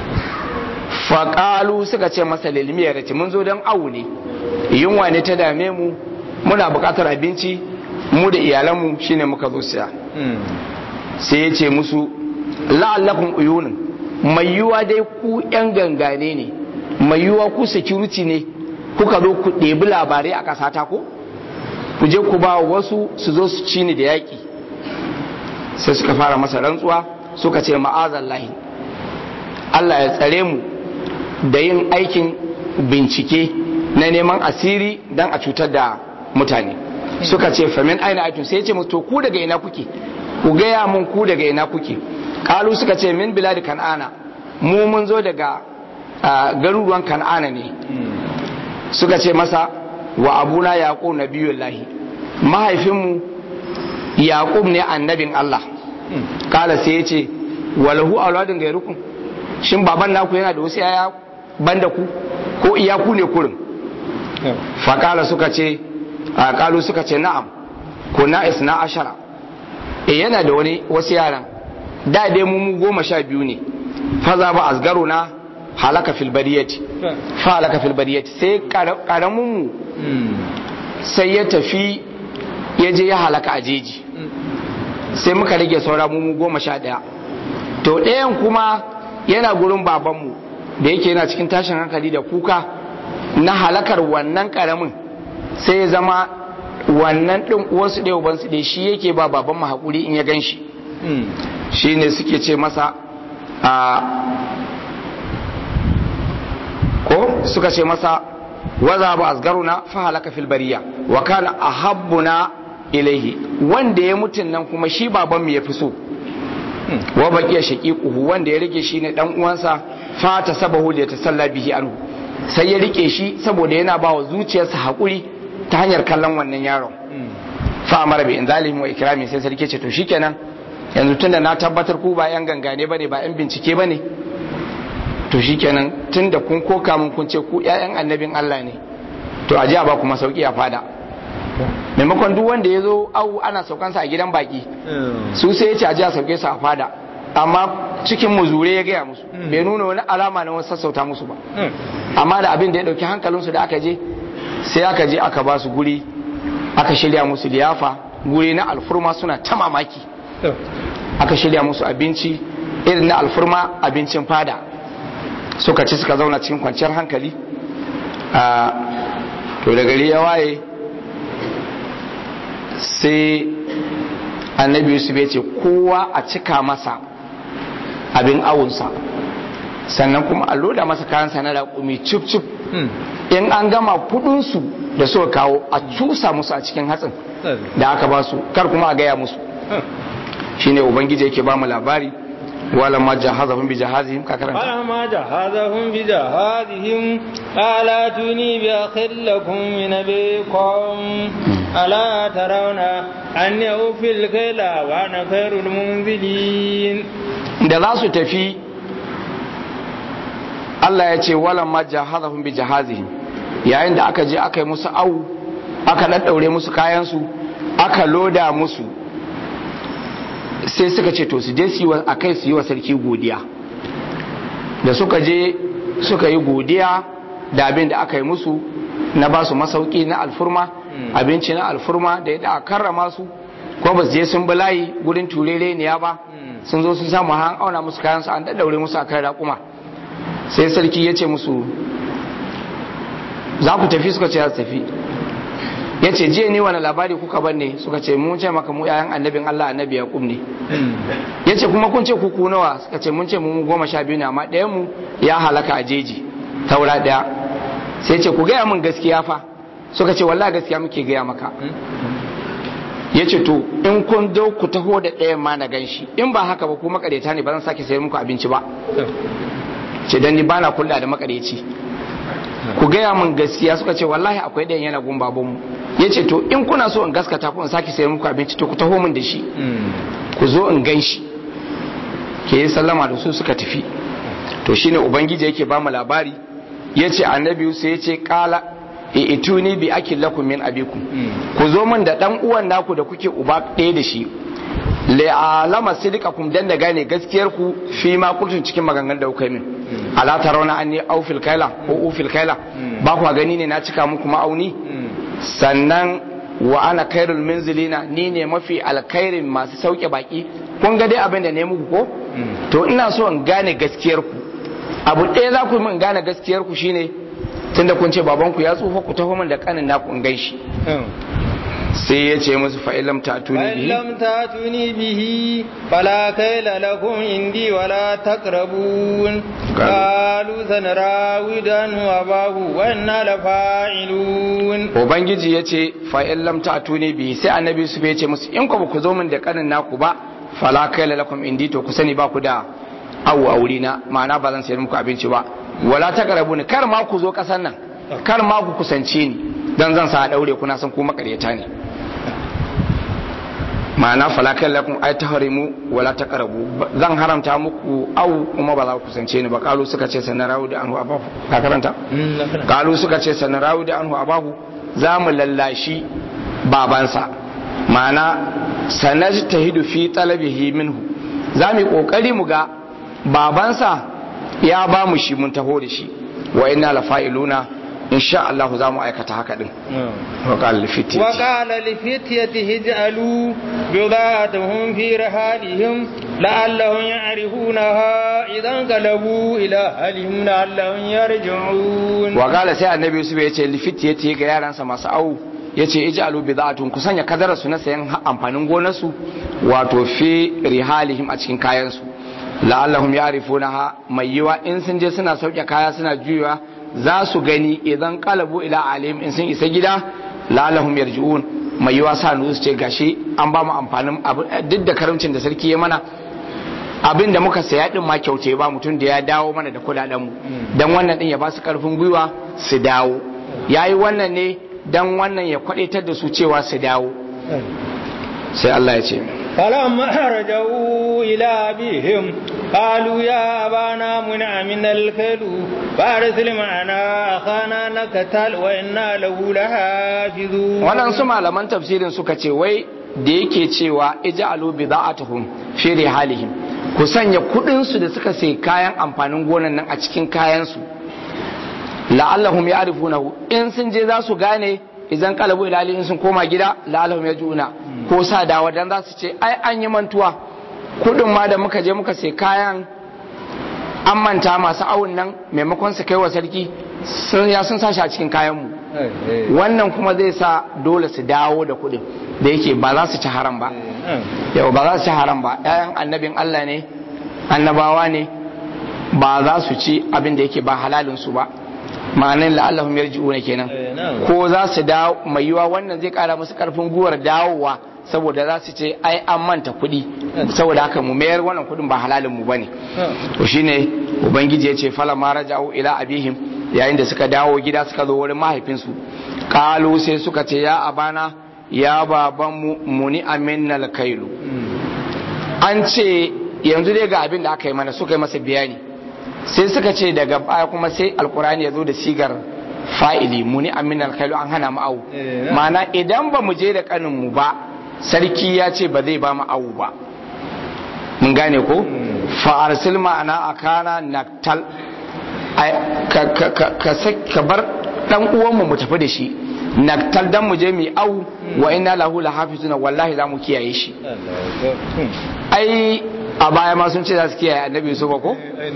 faƙalu suka ce masa lilmiyar ce mun zo don awu ne yunwa ne ta dame mu muna buƙatar abinci mu da iyalanmu shine muka zo siya sai ya ce musu la'allakum uyunun mai yiwa dai ku yan gangane ne mai yiwa ku security ne kuka zo ku ɗebi labarai a ƙasata ko ku je ku ba wasu su zo su ci ni da yaƙi sai suka fara masa rantsuwa suka ce ma'azallahi Allah ya tsare mu da yin aikin bincike na neman asiri don a cutar da mutane suka ce famin aina aitun sai ce to ku daga ina kuke ku gaya mun ku daga ina kuke kalu suka ce min biladi kan'ana mu mun zo daga garuruwan kan'ana ne suka ce masa wa abuna yaqub nabiyullahi mahaifinmu yaqub ne annabin Allah kala sai ya ce walahu auladun gairukum shin baban naku yana da wasu yaya banda ku ko iyaku ne kurin faƙala suka ce a ƙalu suka ce na'am ko na isna ashara e yana da wani wasu yaran da dai mu mu goma sha biyu ne faza ba asgaro na halaka fil bariyati fa halaka fil bariyati sai karamin mu sai ya tafi ya je ya halaka a jeji sai muka rage saura mu mu goma sha ɗaya to ɗayan kuma yana gurin babanmu da yake yana cikin tashin hankali da kuka na halakar wannan karamin sai ya zama wannan ɗin uwansu ɗaya ubansu ɗaya shi yake ba babanmu haƙuri in ya gan shi shi ne suke ce masa a ko suka ce masa waza ba asgaruna fa halaka fil bariya wa kana ahabbuna ilaihi wanda ya mutun nan kuma shi babanmu ya fi so wa baqiya shaqiquhu wanda ya rike shi ne dan uwansa fa ta sabahu da tasalla bihi anhu sai ya rike shi saboda yana ba wa zuciyarsa hakuri ta hanyar kallon wannan yaron fa amara bi inzalihim wa ikrami sai sarki ce to shikenan yanzu tunda na tabbatar ku ba yan gangane bane ba yan bincike bane to shikenan tunda kun koka mun kun ce ku ƴaƴan annabin Allah ne to a ji a ba kuma sauki a fada maimakon duk wanda ya zo au ana saukansa a gidan baki su sai ya ce a ji a sauke su a fada amma cikin muzure ya gaya musu bai nuna wani alama na wasu sassauta musu ba amma da abin da ya dauki hankalinsu da aka je sai aka je aka ba su guri aka shirya musu liyafa guri na alfurma suna ta mamaki aka shirya musu abinci irin na alfurma abincin fada suka ci suka zauna cikin kwanciyar hankali to da gari ya waye sai annabi yusuf ya ce kowa a cika masa abin awunsa sannan kuma a loda masa kayansa na raƙumi cif cif in an gama kudinsu da suka kawo a cusa musu a cikin hatsin da aka ba su kar kuma a gaya musu shine ubangiji yake ba mu labari wala ma jahazahum bi jahazihim ka karanta wala ma jahazahum bi jahazihim ala tuni bi akhillakum min abikum ala tarawna anni ufil kaila wa ana khairul munzilin da za su tafi Allah ya ce wala ma jahazahum bi jahazihim yayin da aka je aka yi musu au aka daddaure musu kayan su aka loda musu sai suka ce to su je su a kai su yi wa sarki godiya da suka je suka yi godiya da abin da aka yi musu na ba su masauki na alfurma abinci na alfurma da ya karrama su ko ba su je sun bulayi gurin turere ne ya ba sun zo sun samu han auna musu kayan su an daddaure musu akan raƙuma sai sarki ya ce musu za ku tafi suka ce za su tafi ya ce jiya ni wani labari kuka ban ne suka ce mun ce maka mu yayan annabin Allah annabi Yaqub ne ya ce kuma kun ce kuku nawa suka ce mun ce mu goma sha biyu ne amma ɗayan mu ya halaka a jeji taura ɗaya sai ce ku gaya min gaskiya fa suka ce wallahi gaskiya muke gaya maka ya ce to in kun zo ku taho da ɗayan ma na ganshi in ba haka ba ku makareta ne ba zan sake sayar muku abinci ba ce dan ni bana kulla da makareci ku gaya min gaskiya suka ce wallahi akwai ɗayan yana gun babanmu ya ce to in kuna so in gaskata ku in sake sayar muku abinci to ku taho min da shi ku zo in gan shi ke yi sallama da su suka tafi to shine ubangiji yake ba mu labari ya ce annabi sai ya ce kala e ituni bi akil lakum min abikum ku zo min da dan uwan naku da kuke uba ɗaya da shi la'alama sidikakum dan da gane gaskiyar ku fi ma kultun cikin maganganun da kuka yi min ala tarawna anni aufil kaila ko ufil kaila ba ku gani ne na cika muku ma'auni sannan wa ana kairul minzilina ni ne mafi alkairin masu sauke baki kun ga dai abin da ne muku ko to ina so in gane gaskiyar ku abu ɗaya za ku yi min gane gaskiyar ku shine tunda kun ce babanku ya tsufa ku taho min da kanin naku in ganshi sai ya ce musu fa'ilam ta tuni bihi fa'ilam ta tuni bihi fala kaila lakum indi wala taqrabun qalu sanarawidan wa bahu wa inna la fa'ilun ubangiji ya ce fa'ilam ta tuni bihi sai annabi su ya ce musu in ku ku zo min da kanin naku ba fala kaila lakum indi to ku sani ba ku da awu a wurina ma'ana ba zan sayar muku abinci ba wala taqrabun kar ma ku zo kasan nan kar ma ku kusance ni dan zan sa daure kuna san ku makaryata ne ma'ana falakan lakum ay tahrimu wala taqrabu zan haramta muku au kuma ba za ku kusance ni ba kalu suka ce sanarawu da anhu abahu ka karanta kalu suka ce sanarawu da anhu abahu za mu lallashi babansa ma'ana sanajtahidu fi talabihi minhu za mu yi kokari mu ga babansa ya ba mu shi mun taho da shi wa inna lafa'iluna in sha Allah za mu aikata haka din وقال لفتيته وقال لفتيته اجعلوا بضاعتهم في رحالهم لعلهم يعرفونها إذا انقلبوا إلى أهلهم لعلهم يرجعون وقال سي النبي يوسف يتي لفتيته ga yaransa masu au yace ij'alu bid'atun ku sanya kadara su na sayan amfanin gonarsu wato fi rihalihim a cikin kayan su la'allahum ya'rifunaha mai yiwa in sun je suna sauke kaya suna juyawa za su gani idan kalabu ila alim in sun isa gida lalahum yarji'un mai yiwa sa nu su ce gashi an ba mu amfanin duk da karamcin da sarki ya mana abin da muka saya din ma kyauce ba mutum da ya dawo mana da kudaden mu dan wannan din ya ba su karfin gwiwa su dawo yayi wannan ne dan wannan ya kwadaitar da su cewa su dawo sai Allah ya ce فلما رجعوا إلى أبيهم قالوا يا أبانا منع من الكيل فأرسل معنا أخانا نكتل وإنا له لحافظون waɗansu malaman tafsirin suka ce wai da yake cewa ija'alu bida'atuhum fi rihalihim ku sanya kuɗin su da suka sai kayan amfanin gonan nan a cikin kayan su la'allahum ya'rifunahu in sun je za su gane idan kalabu ila in sun koma gida la'allahum yajuna ko sa dawa dan za su ce ai an yi mantuwa kudin ma da muka je muka sai kayan an manta masu awun nan maimakon su kai wa sarki sun ya sun sashi a cikin kayan mu wannan kuma zai sa dole su dawo da kudin da yake ba za su ci haram ba yau ba za su ci haram ba ƴaƴan annabin Allah ne annabawa ne ba za su ci abin da yake ba halalin su ba ma'anin la'allahum yarji'una kenan ko za su dawo mai yiwa wannan zai kara musu karfin guwar dawowa saboda za su ce ai an manta kuɗi saboda haka mu mayar wannan kuɗin ba halalin mu bane to shine ubangiji ya ce fala ma raja'u ila abihim yayin da suka dawo gida suka zo wurin mahaifinsu kalu sai suka ce ya abana ya baban mu muni aminnal kailu an ce yanzu dai ga abin da aka yi mana suka yi masa bayani sai suka ce daga baya kuma sai alkurani ya zo da sigar fa'ili muni amin alkhailu an hana mu awu mana idan ba mu je da kanin mu ba sarki ya ce ba zai ba mu awu ba mun gane ko fa arsil ma'ana akana naktal ka bar dan uwan mu mu tafi da shi naktal dan mu je mu awu wa inna lahu lahafizuna wallahi za mu kiyaye shi ai a baya ma sun ce za su kiyaye annabi su ba ko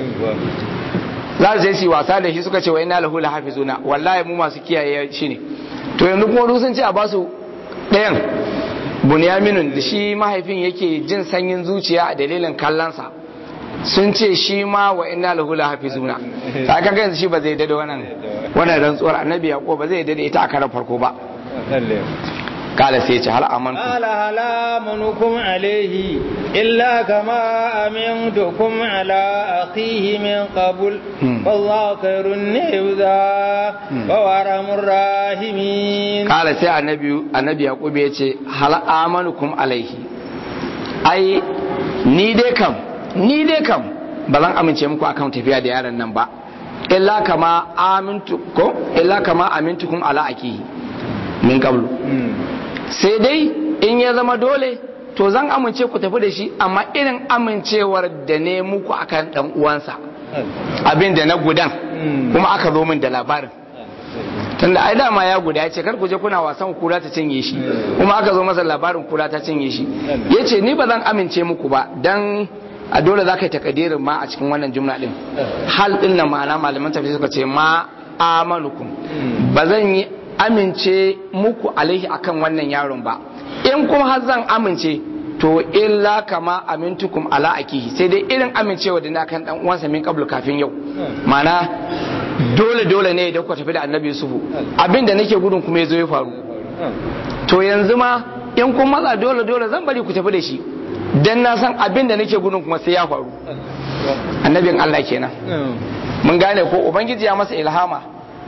za su je su wasa da shi suka ce wa ina lahu lahafizuna wallahi mu masu kiyaye shi ne to yanzu kuma sun ce a basu ɗayan bunyaminun da shi mahaifin yake jin sanyin zuciya a dalilin kallonsa sun ce shi ma wa ina lahu lahafizuna ta kan yanzu shi ba zai dade wannan wannan rantsuwar annabi yaqo ba zai dade ita a karan farko ba قال سيتي هل أمنكم قال هل آمنكم عليه إلا كما أمنتكم على أخيه من قبل والله خير النبذا وورم الراحمين قال سي النبي النبي يقول يتي هل آمنكم عليه أي ni dai kam ni dai kam ba zan amince muku akan tafiya da yaron nan ba illa kama amintu ko illa kama amintukum ala akihi min qablu sai dai in ya zama dole to zan amince ku tafi da shi amma irin amincewar da ne muku akan dan uwansa abin da na gudan kuma aka zo min da labarin tunda ai dama ya guda ya ce kar ku je kuna wasan kura ta cinye shi kuma aka zo masa labarin kura ta cinye shi yace ni ba zan amince muku ba dan a dole za ka yi takadirin ma a cikin wannan jumla din hal din na ma'ana malaman tafsir suka ce ma amanukum ba zan yi amince muku alaihi akan wannan yaron ba in kuma har zan amince to illa kama amintukum ala akihi sai dai irin amincewa da na kan dan uwansa min qablu kafin yau ma'ana dole dole ne idan ku tafi da annabi yusufu abinda nake gudun kuma yazo ya faru to yanzu ma in kun matsa dole dole zan bari ku tafi da shi dan na san abinda nake gudun kuma sai ya faru annabin Allah kenan mun gane ko ubangiji ya masa ilhama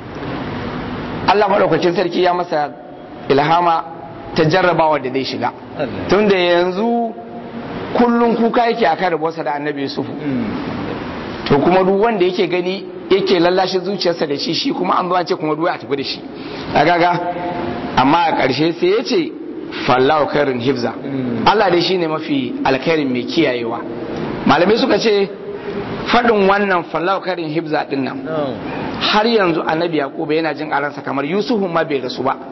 Allah madaukakin sarki ya masa ilhama ta jarrabawa da zai shiga tunda yanzu kullum kuka yake akan rabuwarsa da annabi yusufu to kuma duk wanda yake gani yake lallashe zuciyarsa da shi shi kuma an zo an ce kuma duwa a tafi da shi gaga amma a ƙarshe sai ya ce fallahu khairun hifza Allah dai shine mafi alkhairin mai kiyayewa malamai suka ce faɗin wannan fallahu khairun hifza din nan har yanzu annabi yaquba yana jin aransa kamar yusufu ma bai rasu ba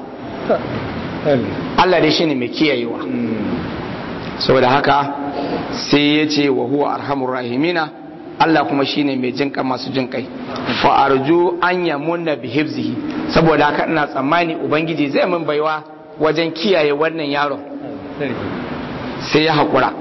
Allah dai shine mai kiyayewa saboda haka sai ya ce wa huwa arhamur rahimina Allah kuma shine mai jinka masu jinkai fa arju an yamunna bi hifzihi saboda haka ina tsammani ubangiji zai min baiwa wajen kiyaye wannan yaron sai ya haƙura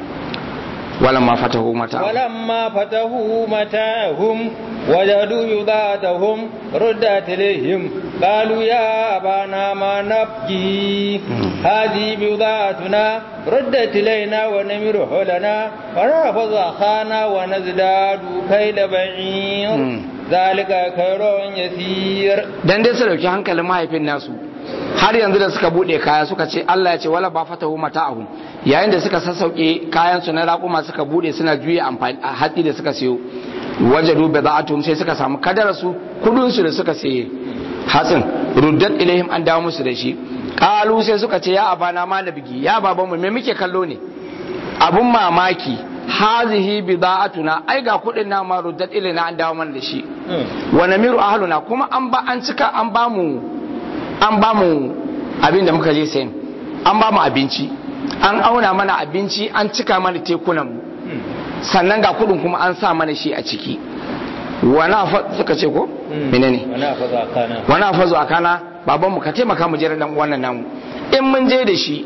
ولما فتحوا متاعهم ولما فتحوا متاعهم وجدوا بضاعتهم ردت إليهم قالوا يا أبانا ما نبكي هذه بضاعتنا ردت إلينا ونمر حولنا ونحفظ أخانا ونزداد كيل بعير ذلك خير يسير dan dai su dauki hankalin mahaifin nasu har yanzu da suka bude kaya suka ce Allah ya ce wala ba fatahu mata'ahum yayin da suka sassauke kayan su na raƙuma suka bude suna juya amfani a hatsi da suka siyo wajadu bida'atuhum sai suka samu kadara su kudin su da suka siye hatsin ruddat ilaihim an dawo musu da shi qalu sai suka ce ya abana ma bigi ya babanmu me muke kallo ne abun mamaki hazihi bida'atuna ai ga kudin na ma ruddat ilaina an dawo mana da shi wa namiru ahluna kuma an ba an cika an ba mu an ba mu abin da muka je sayin an ba mu abinci an auna mana abinci an cika mana tekunan mu sannan ga kudin kuma an sa mana shi a ciki wana suka ce ko menene wana fazo a kana baban mu ka taimaka mu jira dan wannan namu in mun je da shi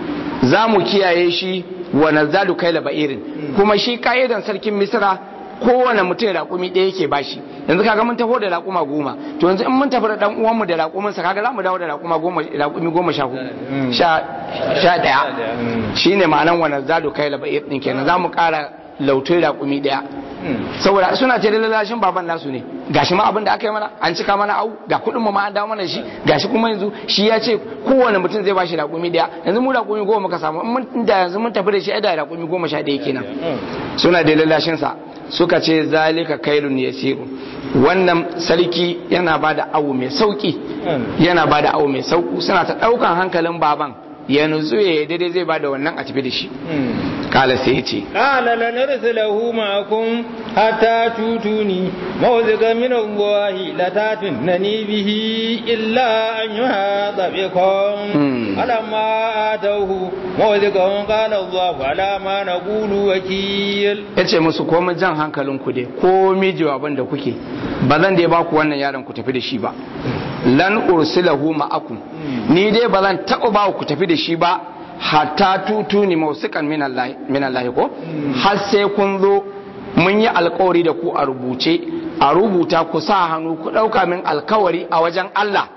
za mu kiyaye shi wa nazadu kaila ba'irin kuma shi ka'idan sarkin misra kowane mutum raƙumi ɗaya yake bashi yanzu kaga mun taho da raƙuma goma to yanzu in mun tafi da dan uwanmu da raƙumin sa kaga za mu dawo da raƙuma goma raƙumi goma sha sha sha ɗaya shine ma'anan wa nazadu kaila ba'ir din kenan za mu ƙara lautai raƙumi ɗaya saboda suna ce da lalashin baban nasu ne gashi ma abin da aka yi mana an cika mana au ga kuɗin mu ma an dawo mana shi gashi kuma yanzu shi ya ce kowane mutum zai bashi raƙumi ɗaya yanzu mu raƙumi goma muka samu in da yanzu mun tafi da shi da raƙumi goma sha ɗaya kenan suna da lalashin sa suka ce zalika kailun yasiru wannan sarki yana ba da awu mai sauki yana ba da awu mai sauku suna ta ɗaukan hankalin baban ya nutsu ya daidai zai ba da wannan a tafi da shi kala sai ya ce kala lanarsilahu ma'akum hatta tutuni mawzika min Allah la tatunani bihi illa an yuhata bikum alamma atawhu mawzika qala Allah ala ma naqulu wakil yace musu komai jan hankalin ku dai komai jawaban da kuke ba zan dai ba ku wannan yaron ku tafi da shi ba lan ursilahu ma'akum ni dai ba zan taɓa ba ku tafi da shi ba hatta tutuni mausikan min Allah ko har sai kun zo mun yi alkawari da ku a rubuce a rubuta ku sa hannu ku ɗauka min alkawari a wajen Allah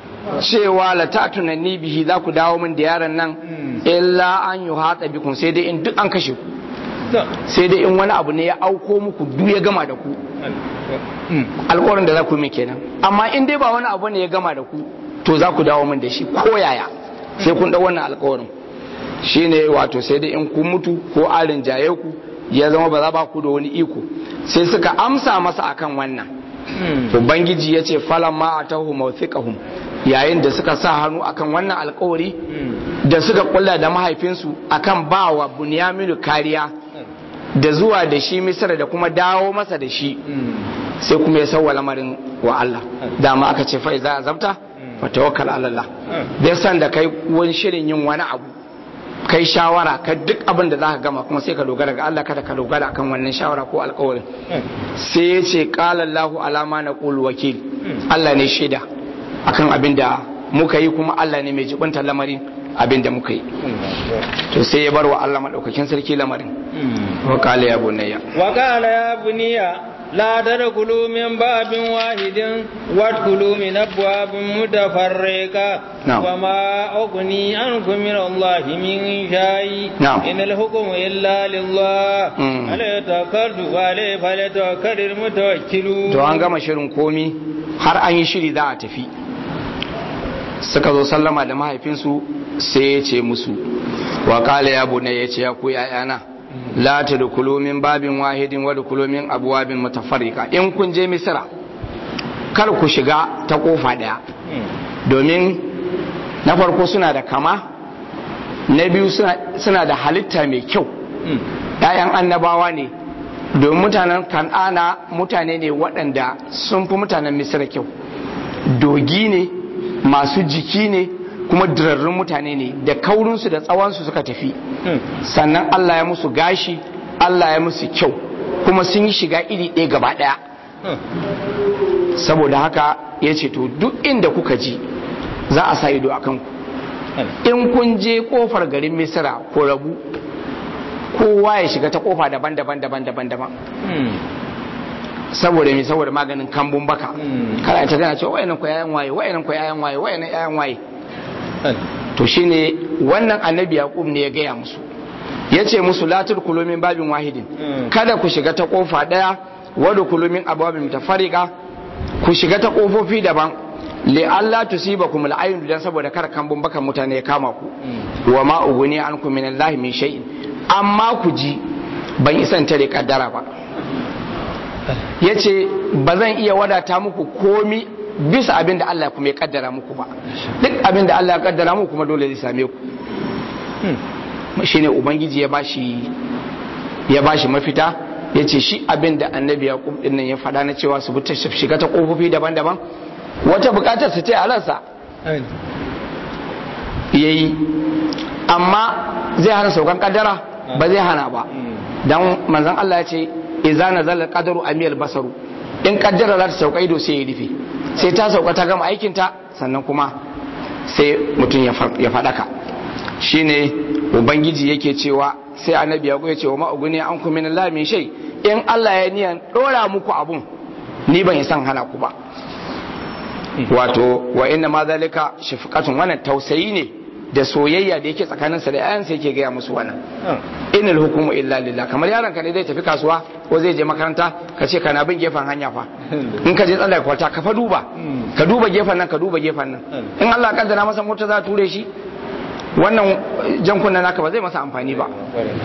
cewa la tatunanni bihi za ku dawo min da yaron nan illa an yi hatsa bikun sai dai in duk an kashe ku sai dai in wani abu ne ya auko muku duk ya gama da ku alkawarin da za ku yi kenan amma in dai ba wani abu ne ya gama da ku to za ku dawo min da shi ko yaya sai kun ɗau wannan alkawarin shine wato sai dai in kun mutu ko alin jaye ku ya zama ba za ba ku da wani iko sai suka amsa masa akan wannan ubangiji ya ce falan ma a tahu mawthiqahum yayin da suka sa hannu akan wannan alkawari da suka kulla da mahaifinsu akan ba wa bunyaminu kariya da zuwa da shi misra da kuma dawo masa da shi sai kuma ya sauwa lamarin wa Allah dama aka ce fa iza azabta fa tawakkal ala Allah bai san da kai wani shirin yin wani abu kai shawara ka duk abin da zaka gama kuma sai ka dogara ga Allah kada ka dogara akan wannan shawara ko alƙawarin sai ya ce qala Allahu alama na qul wakil Allah ne shaida akan abin da muka yi kuma Allah ne mai jibinta lamarin abin da muka yi to sai ya bar wa Allah madaukakin sarki lamarin wa qala ya bunayya وقال يا بني لا تدخلوا من باب واحد وادخلوا من أبواب متفرقة نعم. وما أغني عنكم من الله من شيء نعم. إن الحكم إلا لله مم. عليه توكلت وعليه فليتوكل المتوكلون to an gama shirin komi har an yi shiri za a tafi suka zo sallama da mahaifinsu sai ya ce musu wa kala ya bunai ya ce ya ku yayana la tadkhulu min babin wahidin wa dkhulu min abwabin mutafarriqa in kun je misra kar ku shiga ta kofa daya domin na farko suna da kama na biyu suna- suna da halitta mai kyau ‘ya'yan annabawa ne domin mutanen kan'ana mutane ne waɗanda sun fi mutanen misira kyau dogi ne masu jiki ne kuma dirarrun mutane ne da kaurinsu da tsawonsu suka tafi sannan Allah ya musu gashi Allah ya musu kyau kuma sun yi shiga iri ɗaya gaba ɗaya saboda haka ya ce to duk inda kuka ji za a sa ido a kanku in kun je kofar garin misira ko rabu kowa ya shiga ta kofa daban-daban daban-daban daban saboda me saboda maganin kambun baka Mm. kada ta gana cewa wayannan ku yayan waye wayannan ku yayan waye wayannan yayan waye to shine wannan annabi yaqub ne ya gaya musu yace musu la tudkhulu min babin wahidin Mm. kada ku shiga ta kofa daya wa dkhulu min abwabin mutafarriqa ku shiga ta kofofi daban li alla tusibakum al'ayun dan saboda kar kambun bakan mutane ya kama ku wa ma uguni ankum min allahi min shay'in amma ku ji ban isan tare kaddara ba yace ba zan iya wadata muku komi bisa abin da Allah kuma ya kaddara muku ba duk abin da Allah ya kaddara muku kuma dole zai same ku shine ubangiji ya bashi ya bashi mafita yace shi abin da annabi yaqub din nan ya faɗa na cewa su bi ta shiga ta kofofi daban-daban wata bukatar su ce alansa yayi amma zai hana saukan kaddara ba zai hana ba dan manzon Allah ya ce idza nazala qadaru amiyal basaru in kaddara za ta sauka ido sai ya rufe sai ta sauka ta gama aikin ta sannan kuma sai mutum ya fa- ya fadaka shine ubangiji yake cewa sai annabi ya ya ce wa ma'uguni an kuma min Allah min shay in Allah ya niyan dora muku abun ni ban yi san hana ku ba wato wa inna ma zalika shafqatun wannan tausayi ne da soyayya da yake tsakaninsa da ayansa yake gaya musu wannan inal hukumu illa lillah kamar yaron ka ne zai tafi kasuwa ko zai je makaranta ka ce kana bin gefen hanya fa in ka je tsalla kwalta ka fa duba ka duba gefen nan ka duba gefen nan in Allah ya kaddara masa mota za ta ture shi wannan jan kunna naka ba zai masa amfani ba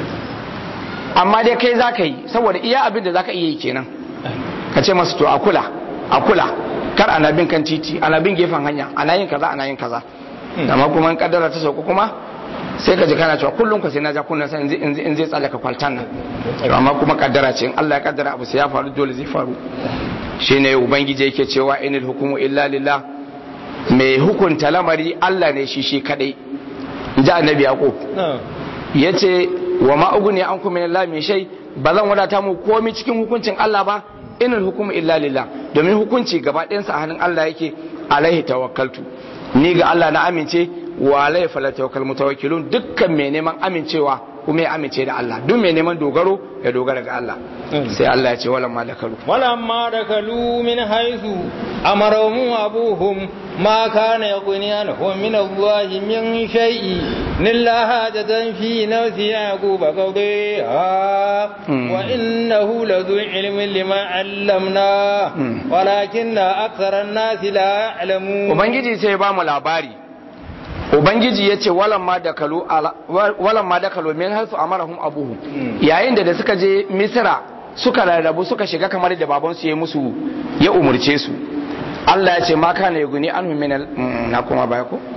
amma dai kai za ka yi saboda iya abin da za ka iya yi kenan ka ce masu to a kula a kula kar ana bin kan titi ana bin gefen hanya ana yin kaza ana yin kaza amma kuma in kaddara ta sauka kuma sai ka ji kana cewa kullum ka sai na ja kunna sai in zai- in zai tsallaka kwaltan nan To amma kuma kaddara ce in Allah ya kaddara abu sai ya faru dole zai faru shine ubangiji yake cewa inil hukumu illa lillah mai hukunta lamari Allah ne shi shi kadai ji annabi yaqub yace wa ma ugni ankum min Allah min shay ba zan wadata mu komai cikin hukuncin Allah ba inal hukumu illa lillah domin hukunci gaba ɗayansa a hannun Allah yake alaihi tawakkaltu ni ga Allah na amince wa alaihi fala tawakkal mutawakkilun dukkan mai neman amincewa kuma ya amince da Allah duk mai neman dogaro ya dogara ga Allah sai Allah ya ce wala ma dakalu ولما دخلوا من حيث أمرهم أبوهم ما كان يغني عنهم من الله من شيء إلا حاجة في نفس يعقوب قضيها مم. وإنه لذو علم لما علمناه مم. ولكن أكثر الناس لا يعلمون ubangiji sai ya ba mu labari ubangiji ya ce walan ma dakalu ala- walan ma dakalu min hasu amarahum abuhu Mm. yayin da da suka je misra suka rarrabu suka shiga kamar da babansu ya musu ya umurce su Allah ya ce ma kana yuguni anhu min al mm, na kuma baya ko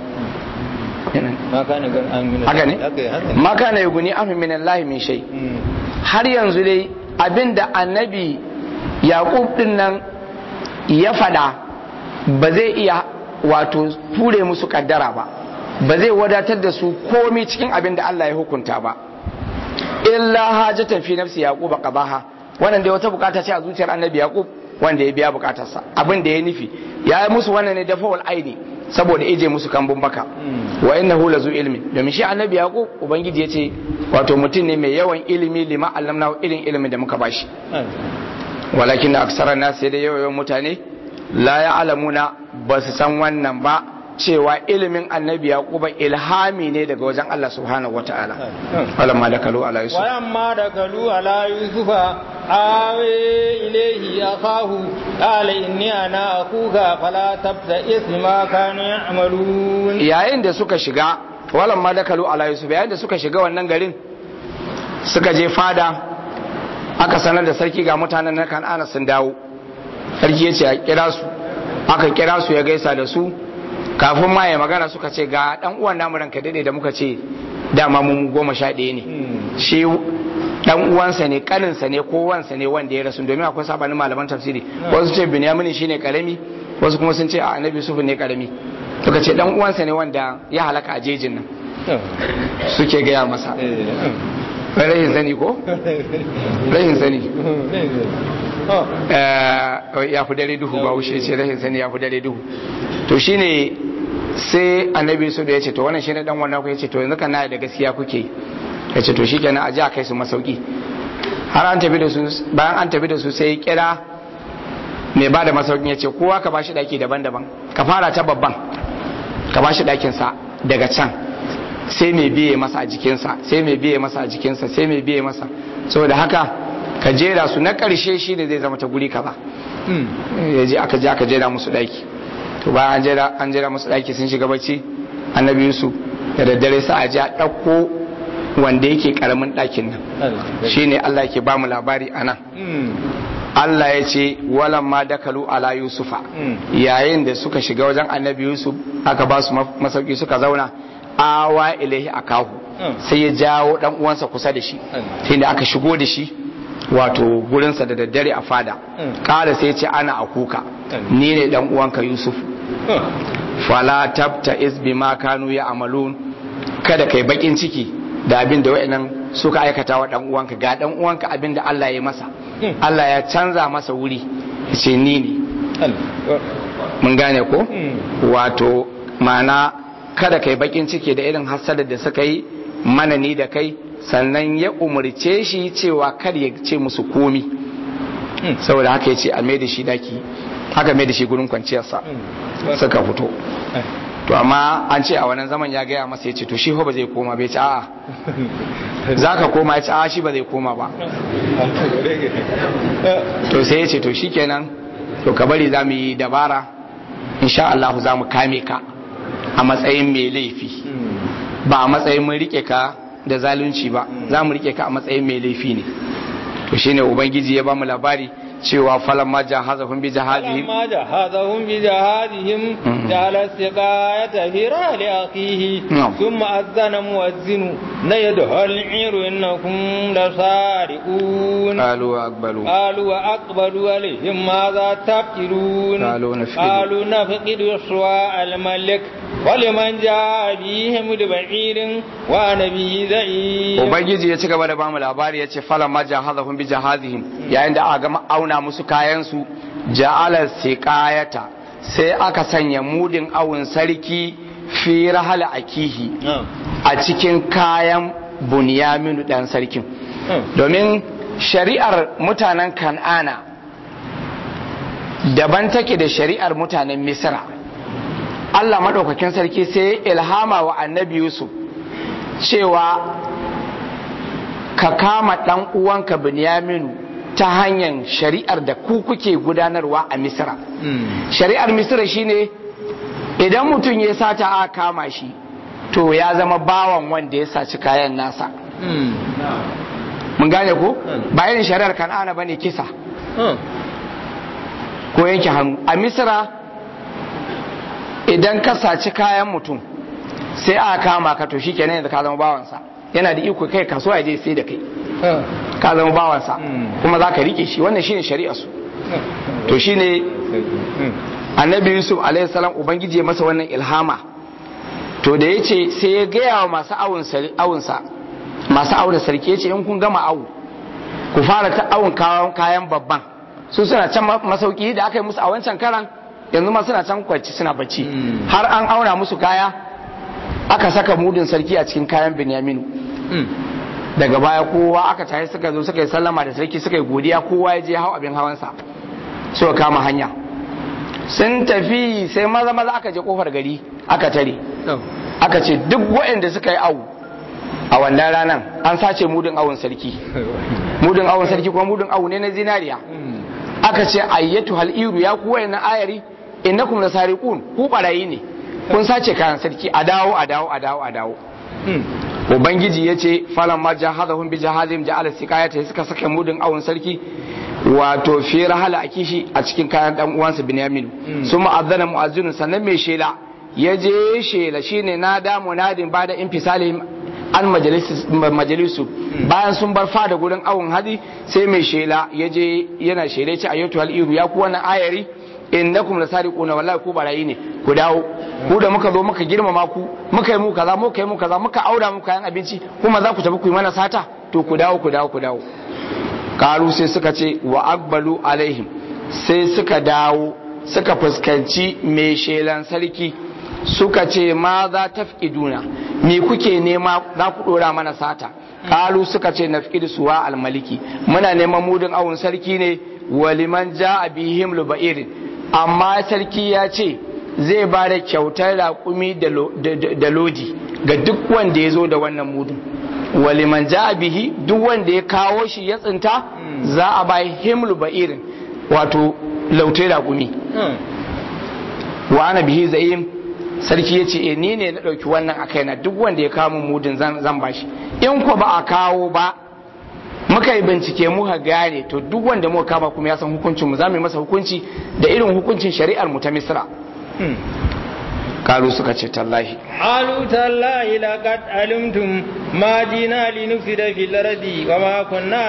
ما كان يغني عنهم haka ne haka ma kana yuguni anhu min Allah min shay har yanzu dai abinda annabi yaqub din nan ya fada ba zai iya wato ture musu kaddara ba ba zai wadatar da su komai cikin abin da Allah ya hukunta ba illa hajatan fi nafsi yaquba qadaha wannan dai wata bukata ce a zuciyar annabi yaqub wanda ya biya bukatarsa abin da ya nufi ya yi musu wannan ne dafa wal aini saboda ije musu kambun baka wa innahu lazu ilmi domin shi annabi yaqub ubangiji ya ce wato mutum ne mai yawan ilimi lima allamna irin ilimin da muka bashi walakin aksara nas sai da yawan mutane la ya'lamuna ba su san wannan ba cewa ilimin annabi yaquba ilhami ne daga wajen Allah subhanahu wataala walamma dakalu ala yusuf walamma dakalu ala yusufa awe ilayhi akahu qala inni ana akuka fala tabta isma kanu ya'malun yayin da suka shiga walamma dakalu ala yusuf yayin da suka shiga wannan garin suka je fada aka sanar da sarki ga mutanen na kan'ana sun dawo sarki ya ce a kira su aka kira su ya gaisa da su kafin ma ya magana suka ce ga dan uwan namu ranka dade da muka ce dama mu goma sha ɗaya ne shi dan uwansa ne kaninsa ne ko wansa ne wanda ya rasu domin akwai sabanin malaman tafsiri wasu ce binyamin shine karami wasu kuma sun ce a annabi yusuf ne karami suka ce dan uwansa ne wanda ya halaka a jejin nan suke gaya masa rahin sani ko rahin sani ya fi dare duhu ba wuce ce rahin sani ya fi dare duhu to shine sai annabi su da ya ce to wannan shine dan wannan ku ya ce to yanzu kana da gaskiya kuke ya ce to shikenan a ji a kai su masauki har an tafi da su bayan an tafi da su sai kira mai ba da masaukin ya ce kowa ka bashi daki daban-daban ka fara ta babban ka bashi dakin sa daga can sai mai biye masa a jikinsa sai mai biye masa a jikinsa sai mai biye masa saboda haka ka jera su na ƙarshe shi ne zai zama ta guri kaza ya je aka je aka jera musu ɗaki to bayan an jera an jera musu ɗaki sun shiga bacci annabi yusuf da daddare sa a je a ɗauko wanda yake ƙaramin ɗakin nan shine Allah ke ba mu labari a nan Allah ya ce walan ma dakalu ala yusufa yayin da suka shiga wajen annabi yusuf aka ba su masauki suka zauna awa ilaihi akahu sai ya jawo dan uwansa kusa da shi sai da aka shigo da shi wato gurinsa da daddare a fada kala sai ce ana akuka ni ne dan uwanka yusuf fala tabta is bima kanu ya amalun kada kai bakin ciki da abin da wayannan suka aikata wa dan uwanka ga dan uwanka abin da Allah ya masa Allah ya canza masa wuri ce ni ne mun gane ko wato mana kada kai bakin ciki da irin hasadar da suka yi mana ni da kai sannan ya umarce shi cewa kar ya ce musu komi saboda haka ya ce a mai da shi daki haka mai da shi gurin kwanciyarsa suka fito to amma an ce a wannan zaman ya gaya masa ya ce to shi ba zai koma bai ce a'a za ka koma ya ce a'a shi ba zai koma ba to sai ya ce to shikenan to ka bari za mu yi dabara insha Allah za mu kame ka a matsayin mai laifi ba a matsayin mun rike ka da zalunci ba za mu rike ka a matsayin mai laifi ne to shine ubangiji ya ba mu labari cewa falamma jahazahum bi jahadihim فلما جهزهم بجهادهم جعل السقاية في رحل أخيه نعم. ثم أذن مؤذن نيده العير إنكم لسارقون قالوا اقبلوا قالوا وأقبلوا عليهم ماذا تفكرون قالوا نفقد. قالوا نفقد سواء الملك ولمن جاء بهم ببعير وأنا به زعيم ubangiji ya ci gaba da bamu labari ya ce falamma jahazahum bi jahazihim yayin da aka gama auna musu kayan su ja'ala siqayata sai aka sanya mudin awun sarki fi rahal akihi a cikin kayan bunyaminu dan sarkin domin shari'ar mutanen kan'ana daban take da shari'ar mutanen misra Allah maɗaukakin sarki sai ya ilhama wa annabi Yusuf cewa ka kama ɗan uwanka Binyaminu ta hanyar shari'ar da ku kuke gudanarwa a misra shari'ar misra shine idan mutum ya sata a kama shi to ya zama bawan wanda ya saci kayan nasa mun gane ko ba irin shari'ar kan'ana bane kisa ko yanke hannu a misra idan ka saci kayan mutum sai aka kama ka to shi kenan yanzu ka zama bawansa yana da iko kai kasuwa ya je sai da kai ka zama bawansa kuma za ka rike shi wannan shine shari'a su to shine annabi yusuf alaihi salam ubangiji ya masa wannan ilhama to da ya ce sai ya gaya wa masu awunsa masu auna sarki ya ce in kun gama awu ku fara ta awun kayan babban su suna can masauki da aka yi musu a wancan karan yanzu ma suna can kwanci suna bacci har an auna musu kaya aka saka mudin sarki a cikin kayan binyaminu daga baya kowa aka tashi suka zo suka yi sallama da sarki suka yi godiya kowa ya je hau abin hawansa suka kama hanya sun tafi sai maza maza aka je kofar gari aka tare aka ce duk waɗanda suka yi awu a wannan ranar an sace mudin awun sarki mudin awun sarki kuma mudin awu ne na zinariya aka ce ayyatu hal'iru ya ku wayannan ayari innakum lasariqun ku barayi ne kun sace kayan sarki a dawo a dawo a dawo a dawo ubangiji ya ce falan ma jahazahum bi jahazim ja'ala siqayata suka saka mudin awun sarki wato fi rahala a kishi a cikin kayan dan uwansa binyamin sun ma'azzana mu'azzinun sannan mai shela ya je shela shine na da munadin ba da infisalihim an majalisu bayan sun bar fada gurin awon hadi sai mai shela ya je yana shela ce ayyatu al'iru ya ku wannan ayari innakum lasariquna wallahi ku barayi ne ku dawo ku da muka zo muka girmama ku muka yi mu kaza muka yi mu kaza muka aura muku kayan abinci kuma za ku tafi ku yi mana sata to ku dawo ku dawo ku dawo karu sai suka ce wa akbalu alaihim sai suka dawo suka fuskanci mai shelan sarki suka ce ma za ta duna me kuke nema za ku dora mana sata kalu suka ce na fi suwa almaliki muna neman mudin awun sarki ne waliman ja a bihim lubairin amma sarki ya ce zai ba da kyautar raƙumi da lodi ga duk wanda ya zo da wannan mudin waliman ja bihi duk wanda ya kawo shi ya tsinta za a bai himlu ba'irin wato lautai raƙumi wa ana bihi za'im sarki ya ce e ni ne na ɗauki wannan a kaina duk wanda ya kawo mudin zan bashi in ko ba a kawo ba muka yi bincike muka gane to duk wanda muka kama kuma ya san hukuncin mu za mu yi masa hukunci da irin hukuncin shari'ar mu ta misra قالوا سكت تالله قالوا تالله لقد علمتم ما جينا لنفسد في الأرض وما كنا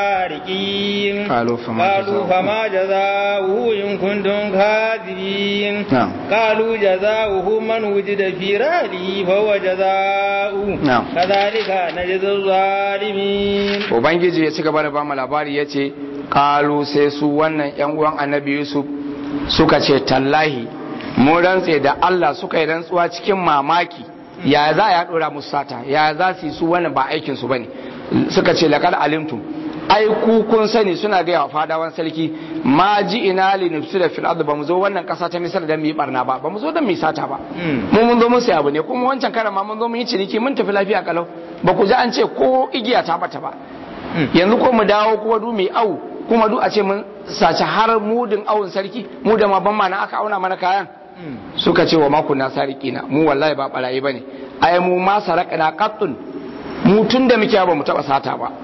سارقين قالوا فما قالوا جزاؤه؟ فما جزاؤه إن كنتم كاذبين نعم. قالوا جزاؤه من وجد في رحله فهو جزاؤه نعم. كذلك نجزي الظالمين ubangiji ya ci gaba da bamu labari ya ce kalu sai su wannan yan uwan annabi yusuf suka ce tallahi mun rantse da allah suka yi rantsuwa cikin mamaki ya za ya dora musu sata ya za su yi su wannan ba aikin su bane suka ce laqad alimtum ai ku kun sani suna gaya wa fadawan sarki ma ji ina li nufsida fil ard ba mu zo wannan kasa ta misar da mu yi barna ba ba mu zo da mu yi sata ba mu mun zo mun sai abu ne kuma wancan karan ma mun zo mun yi ciniki mun tafi lafiya kalau ba ku ji an ce ko igiya ta bata ba yanzu ko mu dawo kuma du mai au kuma du a ce mun sace har mudin awun sarki mu da ma ban mana aka auna mana kayan suka ce wa maku na sarikina mu wallahi ba barayi bane ai mu ma sarakana qattun mu tun da muke ba mu taba sata ba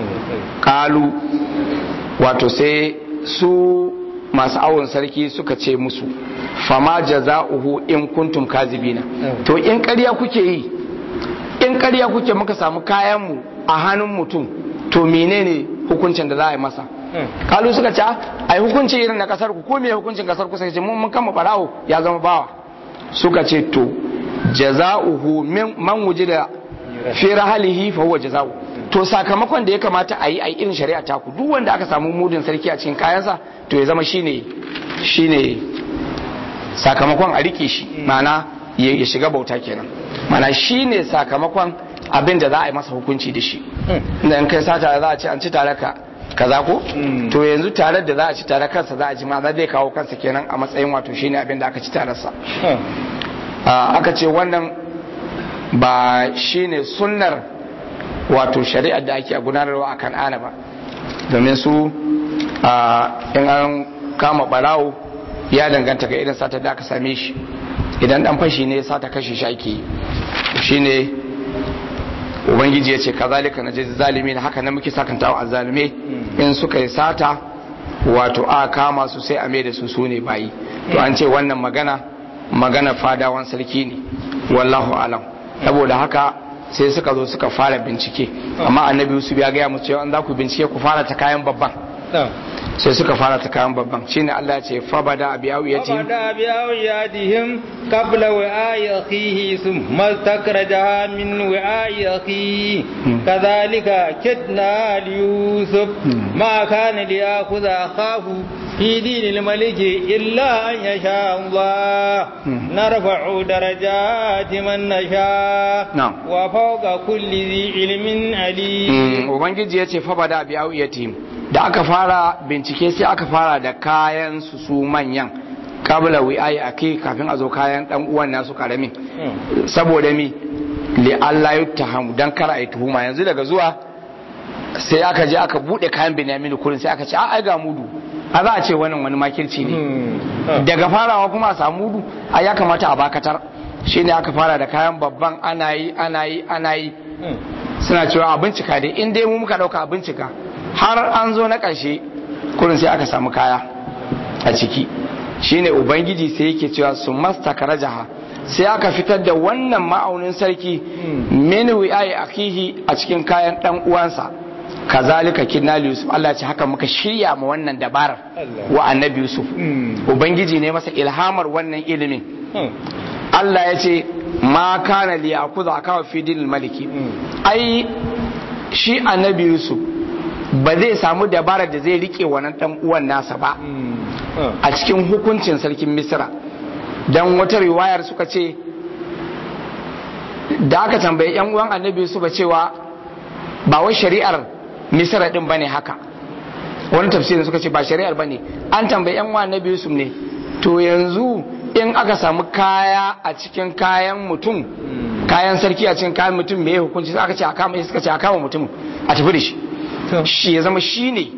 kalu wato sai su masu awon sarki suka ce musu fama jaza'uhu in kuntum kazibina to in ƙarya kuke yi in ƙarya kuke muka samu kayanmu a hannun mutum to menene hukuncin da za a yi masa kalu suka ce ai hukunci irin na kasar ku ko me hukuncin kasar ku sai ce mun mun kama barawo ya zama bawa suka ce to jaza'uhu min man wujida fi rahalihi fa huwa jaza'u to sakamakon da ya kamata a yi a irin shari'a ta ku duk wanda aka samu mudin sarki a cikin kayansa to ya zama shine shine sakamakon a rike shi ma'ana ya ya shiga bauta kenan ma'ana shine sakamakon abin da za a yi masa hukunci da shi da in kai sata za a ce an ci tare ka kaza ko to yanzu tare da za a ci tare kansa za a ji ma zai kawo kansa kenan a matsayin wato shine abin da aka ci tare sa Ah, aka ce wannan ba shine sunnar wato shari'ar da ake gudanarwa a kan'ana ba domin su ah, in an kama barawo ya danganta ga irin sata da aka same shi idan dan fashi ne sata kashe shi ake yi shine ubangiji ya ce kazalika na jizi zalimi na haka na muke sakantawa a zalime in suka yi sata wato a kama su sai a mai da su su ne bayi to an ce wannan magana magana fadawan sarki ne wallahu alam saboda haka sai suka zo suka fara bincike amma annabi yusuf ya gaya musu cewa an za ku bincike ku fara ta kayan babban sai suka fara ta kayan babban shine Allah ya ce fa bada bi awiyatihim فبدا بأوياتهم قبل وعاء أخيه ثم استخرجها من وعاء أخيه كذلك كدنا ليوسف ما كان ليأخذ أخاه في دين الملك إلا أن يشاء الله نرفع درجات من نشاء نعم. وفوق كل ذي علم عليم ubangiji ya ce fa bada bi awiyatihim da aka fara bincike sai aka fara da kayan su su manyan kabla wi'ai ake kafin a zo kayan dan uwan nasu karamin saboda mi li Allah yuttahamu dan kar ai tuhuma yanzu daga zuwa sai aka je aka bude kayan Binyamin kurin sai aka ce a ai ga mudu a za a ce wannan wani makirci ne daga farawa kuma a samu mudu a ya kamata a bakatar shine aka fara da kayan babban ana yi ana yi ana yi suna cewa a bincika dai in dai mu muka dauka a bincika har an zo na ƙarshe kurin sai aka samu kaya a ciki shine ubangiji sai yake cewa su masta karajaha sai aka fitar da wannan ma'aunin sarki min wi'ai akihi a cikin kayan dan uwansa kazalika kinna li yusuf Allah ya ce haka muka shirya ma wannan dabarar wa annabi yusuf ubangiji ne masa ilhamar wannan ilimin Allah ya ce ma kana li yakuza akawa fi dinil maliki ai shi annabi yusuf ba zai samu dabarar da zai rike wannan dan uwan nasa ba a cikin hukuncin sarkin misra dan wata riwayar suka ce da aka tambayi yan uwan annabi yusuf cewa ba wai shari'ar misra din bane haka wani tafsirin suka ce ba shari'ar bane an tambayi yan uwan annabi yusuf ne to yanzu in aka samu kaya a cikin kayan mutum kayan sarki a cikin kayan mutum me hukunci sai aka ce a kama suka ce a kama mutum a tafi da shi shi ya zama shi ne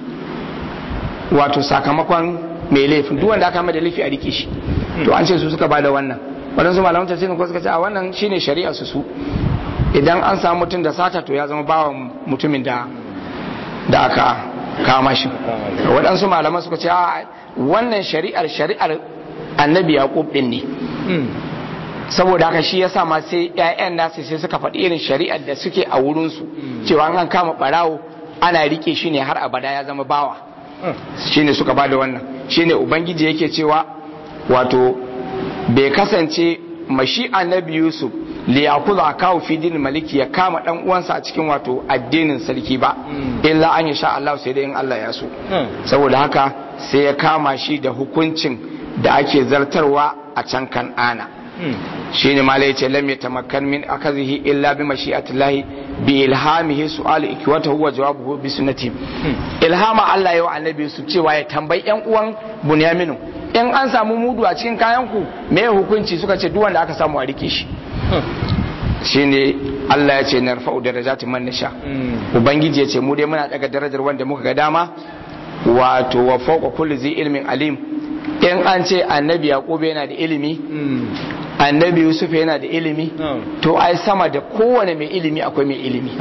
wato sakamakon mai laifin duk wanda aka da laifi a rike shi to an ce su suka bada wannan waɗansu malaman tafsirin ko suka ce a wannan shine shari'a su su idan an samu mutum da sata to ya zama bawan mutumin da da aka kama shi waɗansu malaman suka ce a wannan shari'ar shari'ar annabi yaqub din ne saboda haka shi yasa ma sai ƴaƴan nasu sai suka faɗi irin shari'ar da suke a wurinsu cewa an kama ɓarawo ana rike shi ne har abada ya zama bawa shine suka bada wannan shine ubangiji yake cewa wato bai kasance mashi annabi yusuf li yakuza akawu fi dinin maliki ya kama dan uwansa a cikin wato addinin sarki ba illa an sha Allah sai dai in Allah ya so saboda haka sai ya kama shi da hukuncin da ake zartarwa a can kan'ana shine ma yace lam yatamakkan min akazihi illa bi mashi'atillahi bi ilhamihi su'al ikwatahu wa jawabuhu bi sunnati ilhama Allah ya wa annabi su cewa ya tambayi yan uwan bunyaminu in an samu mudu a cikin kayan ku me hukunci suka ce duk wanda aka samu a rike shi shine Allah ya ce narfa'u darajati man nasha ubangiji ya ce mu dai muna daga darajar wanda muka ga dama wato wa fawqa kulli zi ilmin alim in an ce annabi yaqub yana da ilimi annabi yusuf yana da ilimi to ai sama da kowane mai ilimi akwai mai ilimi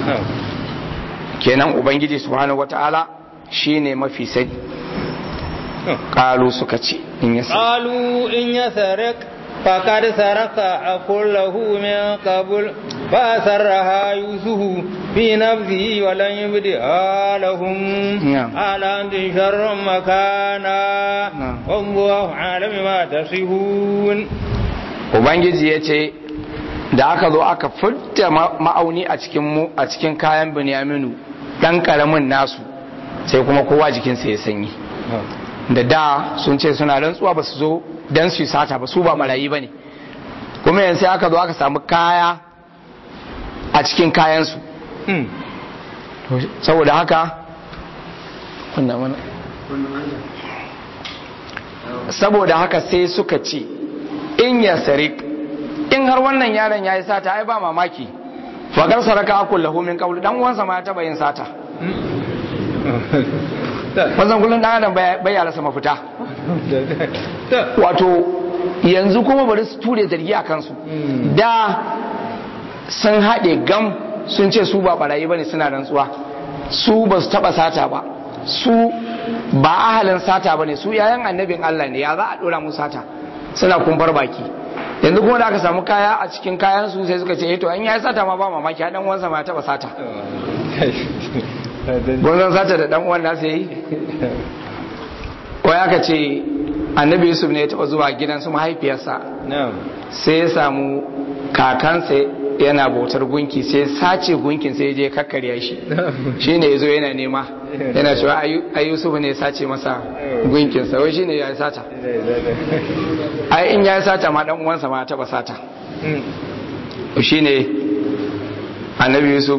kenan ubangiji subhanahu wata'ala shine mafi sani kalu suka ce in ya qalu in yasrik faqad saraka aqullahu min qabl fa sarraha yusufu fi nafsihi wa lan yubdiha lahum ala antum sharrun makana wallahu alam ma tasifun ubangiji ya ce da aka zo aka furta ma'auni a cikin mu a cikin kayan binyaminu dan karamin nasu sai kuma kowa jikinsa ya sanyi da da sun ce suna rantsuwa ba su zo dan su sata ba su ba marayi ba ne kuma yanzu sai aka zo aka samu kaya a cikin kayansu saboda haka saboda haka sai suka ce in ya sarik in har wannan yaron ya yi sata ai ba mamaki fagar saraka akul lahu min qabl dan uwansa ma ya taba yin sata wannan kullun dan adam bai yara sama fita wato yanzu kuma bari su ture zargi a kansu da sun haɗe gam sun ce su ba barayi bane suna rantsuwa su ba su taba sata ba su ba ahalin sata bane su yayan annabin Allah ne ya za a dora musu sata suna kumbar baki yanzu kuma da aka samu kaya a cikin kayan su sai suka ce to an yi sata ma ba mamaki dan wansa ma taba sata gunzan sata da dan uwan nasa yi wai aka ce annabi yusuf ne ya taba zuwa gidan su mahaifiyarsa sai ya samu kakansa yana bautar gunki sai sace gunkin sai je kakkarya shi shine yazo yana nema yana cewa ai Yusuf ne sace masa gunkin sa wai shine ya sata ai in ya sata ma dan uwansa ma taba sata shine annabi Yusuf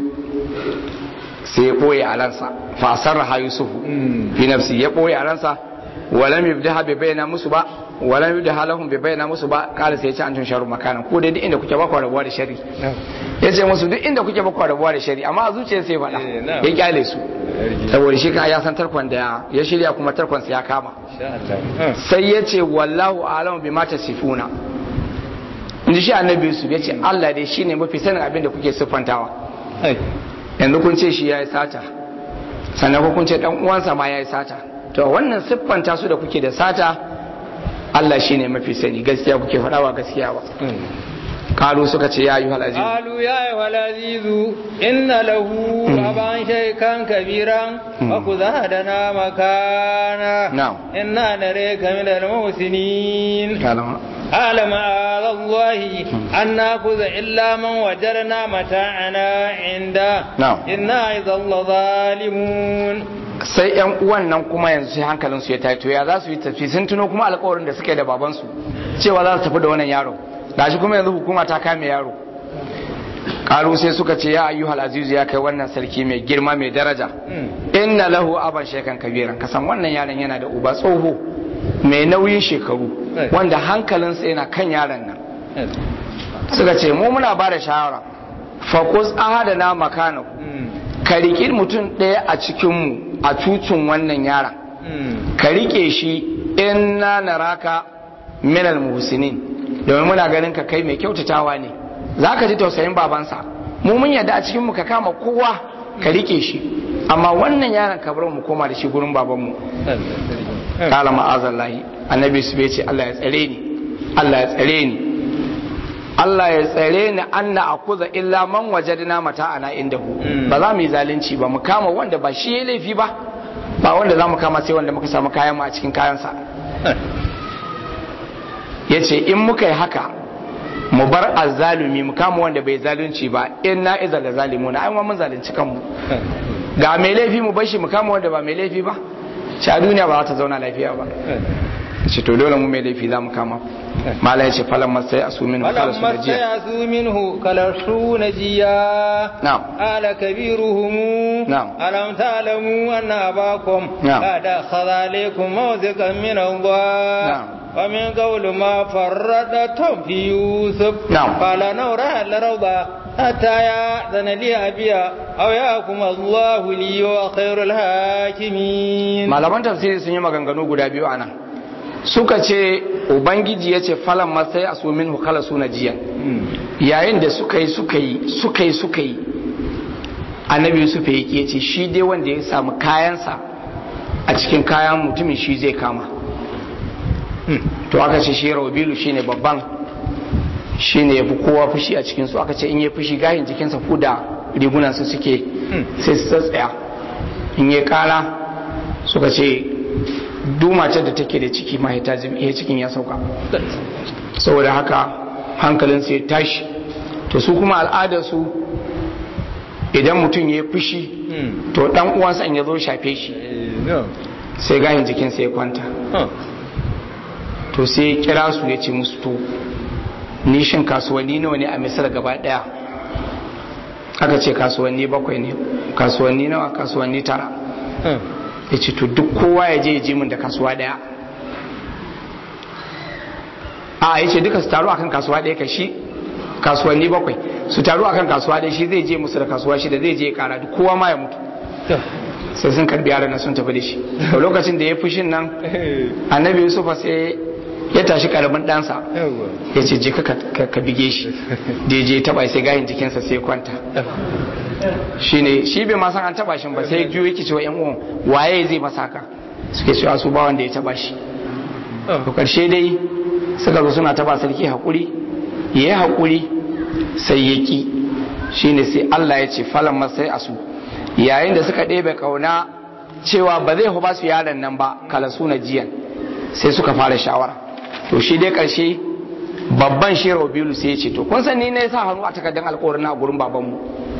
sai ya boye a ransa fa sarraha Yusuf fi nafsi ya boye a ransa walam yubdaha bi bayna musu ba walam yubdaha lahum bi bayna musu ba kala sai ya ce an tun sharu makana ko dai duk inda kuke ba ku rabuwa da shari ya ce musu duk inda kuke ba ku rabuwa da shari amma a zuciya sai faɗa ya kyale su saboda shi kan ya san tarkon da ya shirya kuma tarkon sa ya kama sai ya ce wallahu alamu bima tasifuna inji shi annabi Yusuf ya ce Allah dai shine mafi sanin abin da kuke siffantawa yanzu kun ce shi yayi sata sannan ko kun ce dan uwansa ma yayi sata to wannan siffanta su da kuke da sata Allah shi ne mafi sani gaskiya kuke faɗawa gaskiya ba kalu suka ce ya yi halazizu قالوا يا أيها العزيز إن له أبا شيخا كبيرا وخذ أحدنا مكانا نعم. إنا نريك من المحسنين kalama قال معاذ الله أن نأخذ إلا من وجدنا متاعنا عنده نعم. إنا إذا لظالمون sai yan uwan nan kuma yanzu sai hankalin su ya tayi to ya za su yi tafi sun tuno kuma alƙawarin da suka yi da babansu cewa za su tafi da wannan yaro gashi kuma yanzu hukuma ta kame yaro karu sai suka ce ya ayyuhal azizu ya kai wannan sarki mai girma mai daraja inna lahu aban shekan kabiran kasan wannan yaron yana da uba tsoho mai nauyin shekaru wanda hankalinsa yana kan yaron nan suka ce mu muna ba da shawara fakus ahadana makanahu ka riƙi mutum ɗaya a cikinmu a cucin wannan yaron ka riƙe shi in na naraka minal muhsinin domin muna ganin ka kai mai kyautatawa ne za ka ji tausayin babansa mu mun yadda a cikinmu ka kama kowa ka riƙe shi amma wannan yaron ka bar mu koma da shi gurin babanmu kala ma'azallahi annabi su bai ce Allah ya tsare ni Allah ya tsare ni Allah ya tsare ni anna akuza illa man wajadna mata'ana indahu ba za mu yi zalunci ba mu kama wanda ba shi ya laifi ba ba wanda za mu kama sai wanda muka samu kayan mu a cikin kayansa ya ce in muka yi haka mu bar azzalumi mu kama wanda bai zalunci ba in na iza da zalimuna ai mun zalunci kanmu ga mai laifi mu bar shi mu kama wanda ba mai laifi ba shi a duniya ba za ta zauna lafiya ba ce to dole mu mai laifi za mu kama mala ya ce falan masai a su minhu kala su فلما najiya استيأسوا منه كلرسوا نجيا نعم. قال كبيرهم نعم. ألم تعلموا أن أباكم نعم. قد أخذ عليكم موثقا من الله نعم. ومن قول ما فرطتم في يوسف نعم. قال نورا الروضة حتى يأذن لي أبي أو يأكم الله لي وخير الحاكمين malaman tafsiri sun yi maganganu guda biyu a nan suka ce ubangiji ya ce falan masai a su minhu kala su najiya yayin da suka yi suka yi suka yi suka yi annabi yusuf ya ya ce shi dai wanda ya samu kayansa a cikin kayan mutumin shi zai kama to aka ce shi rabilu shine babban shine yafi kowa fushi a cikin su aka ce in ya fushi gahin jikinsa ko da rigunan su suke sai su tsatsaya in ya kara suka ce dumace da take da ciki ma ya cikin ya sauka saboda haka hankalinsu ya tashi to su kuma al'adarsu idan mutum ya fushi to dan uwansa in ya zo shafe shi sai gahin jikinsa ya kwanta to sai ya kira su ya ce musu to nishin kasuwanni nawa ne a misar gaba daya aka ce kasuwanni bakwai ne kasuwanni nawa kasuwanni tara ya ce to duk kowa ya je ya ji min da kasuwa daya a ya ce duka su taru akan kasuwa daya ka shi kasuwanni bakwai su taru akan kasuwa daya shi zai je musu da kasuwa shi da zai je ya kara duk kowa ma ya mutu sai sun karbi yaran nan sun tafi da shi to lokacin da ya fushin nan annabi yusufa sai ya tashi karamin ɗansa ya ce je ka bige shi da je taba sai gahin jikinsa sai kwanta shi ne shi bai ma san an taba shi ba sai juyo yake cewa yan uwan waye zai masa haka suke cewa su ba wanda ya taba shi to karshe dai suka zo suna taba sarki hakuri ya yi hakuri sai ya ki shine sai Allah ya ce falan masai asu yayin da suka ɗebe kauna cewa ba zai ba su yaron nan ba kala suna jiyan sai suka fara shawara to shi dai ƙarshe babban shi Rabiulu sai ya ce to kun san ni ne sa hannu a takardar alƙawarin na gurin babanmu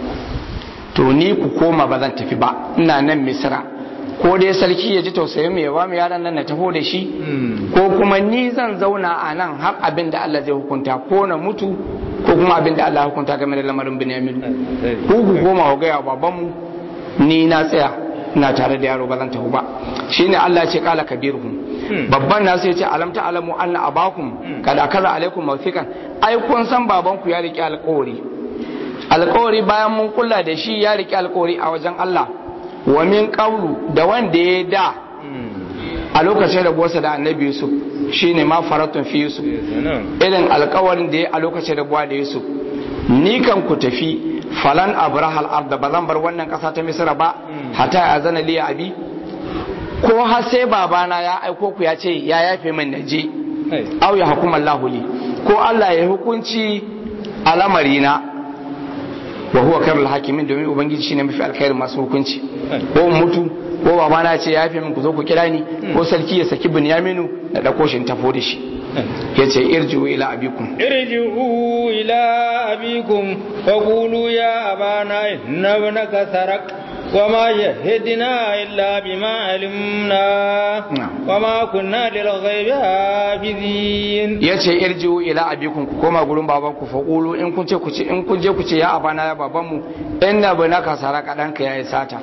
to ni ku koma ba zan tafi ba ina nan misira ko dai sarki ya ji tausayin mai ba mu yaran nan na taho da shi ko kuma ni zan zauna a nan har abin da Allah zai hukunta ko na mutu ko kuma abin da Allah ya hukunta game da lamarin Binyamin ku ku koma ku gaya babanmu ni na tsaya ina tare da yaro ba zan tafi ba shine Allah ya ce kala kabiruhum babban nasu ya ce alam ta alamu anna abakum kada kaza alaikum mawthiqan ai kun san babanku ya riki alƙawari alƙawari bayan mun kula da shi ya riki alƙawari a wajen Allah wa min qawlu da wanda ya da a lokacin da buwarsa da annabi Yusuf shine ma faratun fi Yusuf irin alƙawarin da ya a lokacin da buwa da Yusuf ni kan ku tafi falan abrahal arda ba zan bar wannan ƙasa ta Misra ba hata ya zana liya abi ko har sai babana ya aiko ku ya ce ya yafe min naje au ya hukuma Allah li ko Allah ya hukunci a lamarina wa huwa khairul hakimin domin ubangiji shine mafi alkhairin masu hukunci ko mutu ko babana ya ce ya yafe min ku zo ku kira ni ko sarki ya saki Binyaminu da dako shi tafo da shi yace irji'u ila abikum irji'u ila abikum faqulu ya abana inna ibnaka sarak وما يهدنا إلا بما علمنا وما كنا للغيب حافظين yace irji'u ila abikum ku koma gurin babanku fa qulu in kun ce ku ce in kun je ku ce ya abana ya babanmu inna banaka saraka danka yayi sata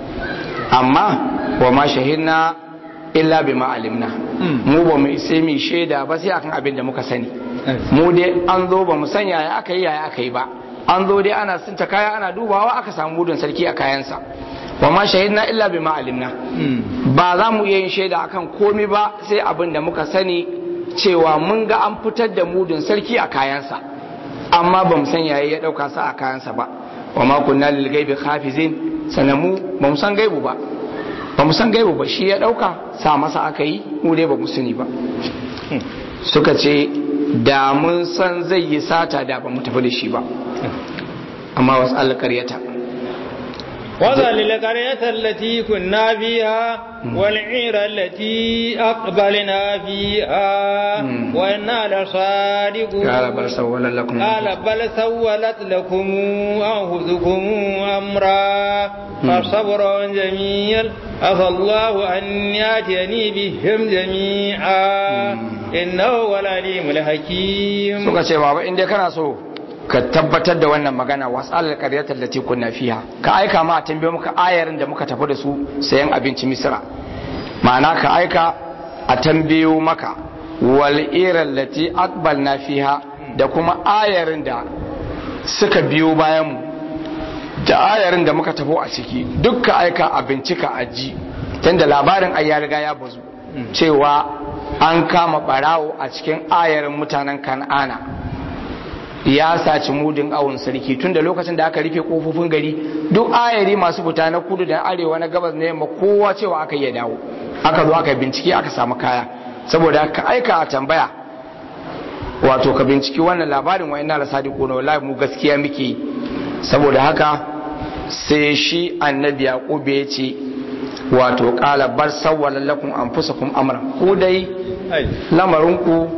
amma wa ma shahidna illa bima alimna mu ba mu sai mu shaida ba sai akan abin da muka sani mu dai an zo ba mu sanya ya aka yi ya aka yi ba an zo dai ana sunta kaya ana dubawa aka samu mudun sarki a kayansa wa ma shahidna illa bima alimna ba za mu iya yin shaida akan komai ba sai abin da muka sani cewa mun ga an fitar da mudun sarki a kayansa amma ba mu san yayi ya dauka sa a kayansa ba wa ma kunna lil ghaibi khafizin sanamu ba mu san gaibu ba ba mu san gaibu ba shi ya dauka sa masa aka yi mu dai ba mu sani ba suka ce da mun san zai yi sata da ba mu tafi da shi ba amma wasu alƙaryata وذل القرية التي كنا فيها والعير التي أقبلنا فيها وإنا لصادقون قال بل سولت لكم قال بل سولت لكم أنفسكم أمرا فصبر جميل عسى الله أن يأتيني بهم جميعا إنه هو العليم الحكيم suka ce baba inda kana so ka tabbatar da wannan magana wasalar qaryatar lati kunna fiha ka aika ma a tambaye muka ayarin da muka tafi da su sayan abinci misra ma'ana ka aika a tambayo maka wal iral lati aqbalna fiha da kuma ayarin da suka biyo bayan mu da ayarin da muka tafi a ciki duk ka aika a bincika a ji tunda labarin ai ya riga ya bazu cewa an kama barawo a cikin ayarin mutanen kan'ana ya saci mudin awon sarki tun da lokacin da aka rufe kofofin gari duk ayari masu fita na kudu da arewa na gabas na yamma kowa cewa aka iya dawo aka zo aka bincike aka samu kaya saboda ka aika a tambaya wato ka binciki wannan labarin wa ina da sadiqo na wallahi mu gaskiya muke yi saboda haka sai shi annabi yaqub ya ce wato qala bar sawwala lakum anfusakum amran ku dai lamarin ku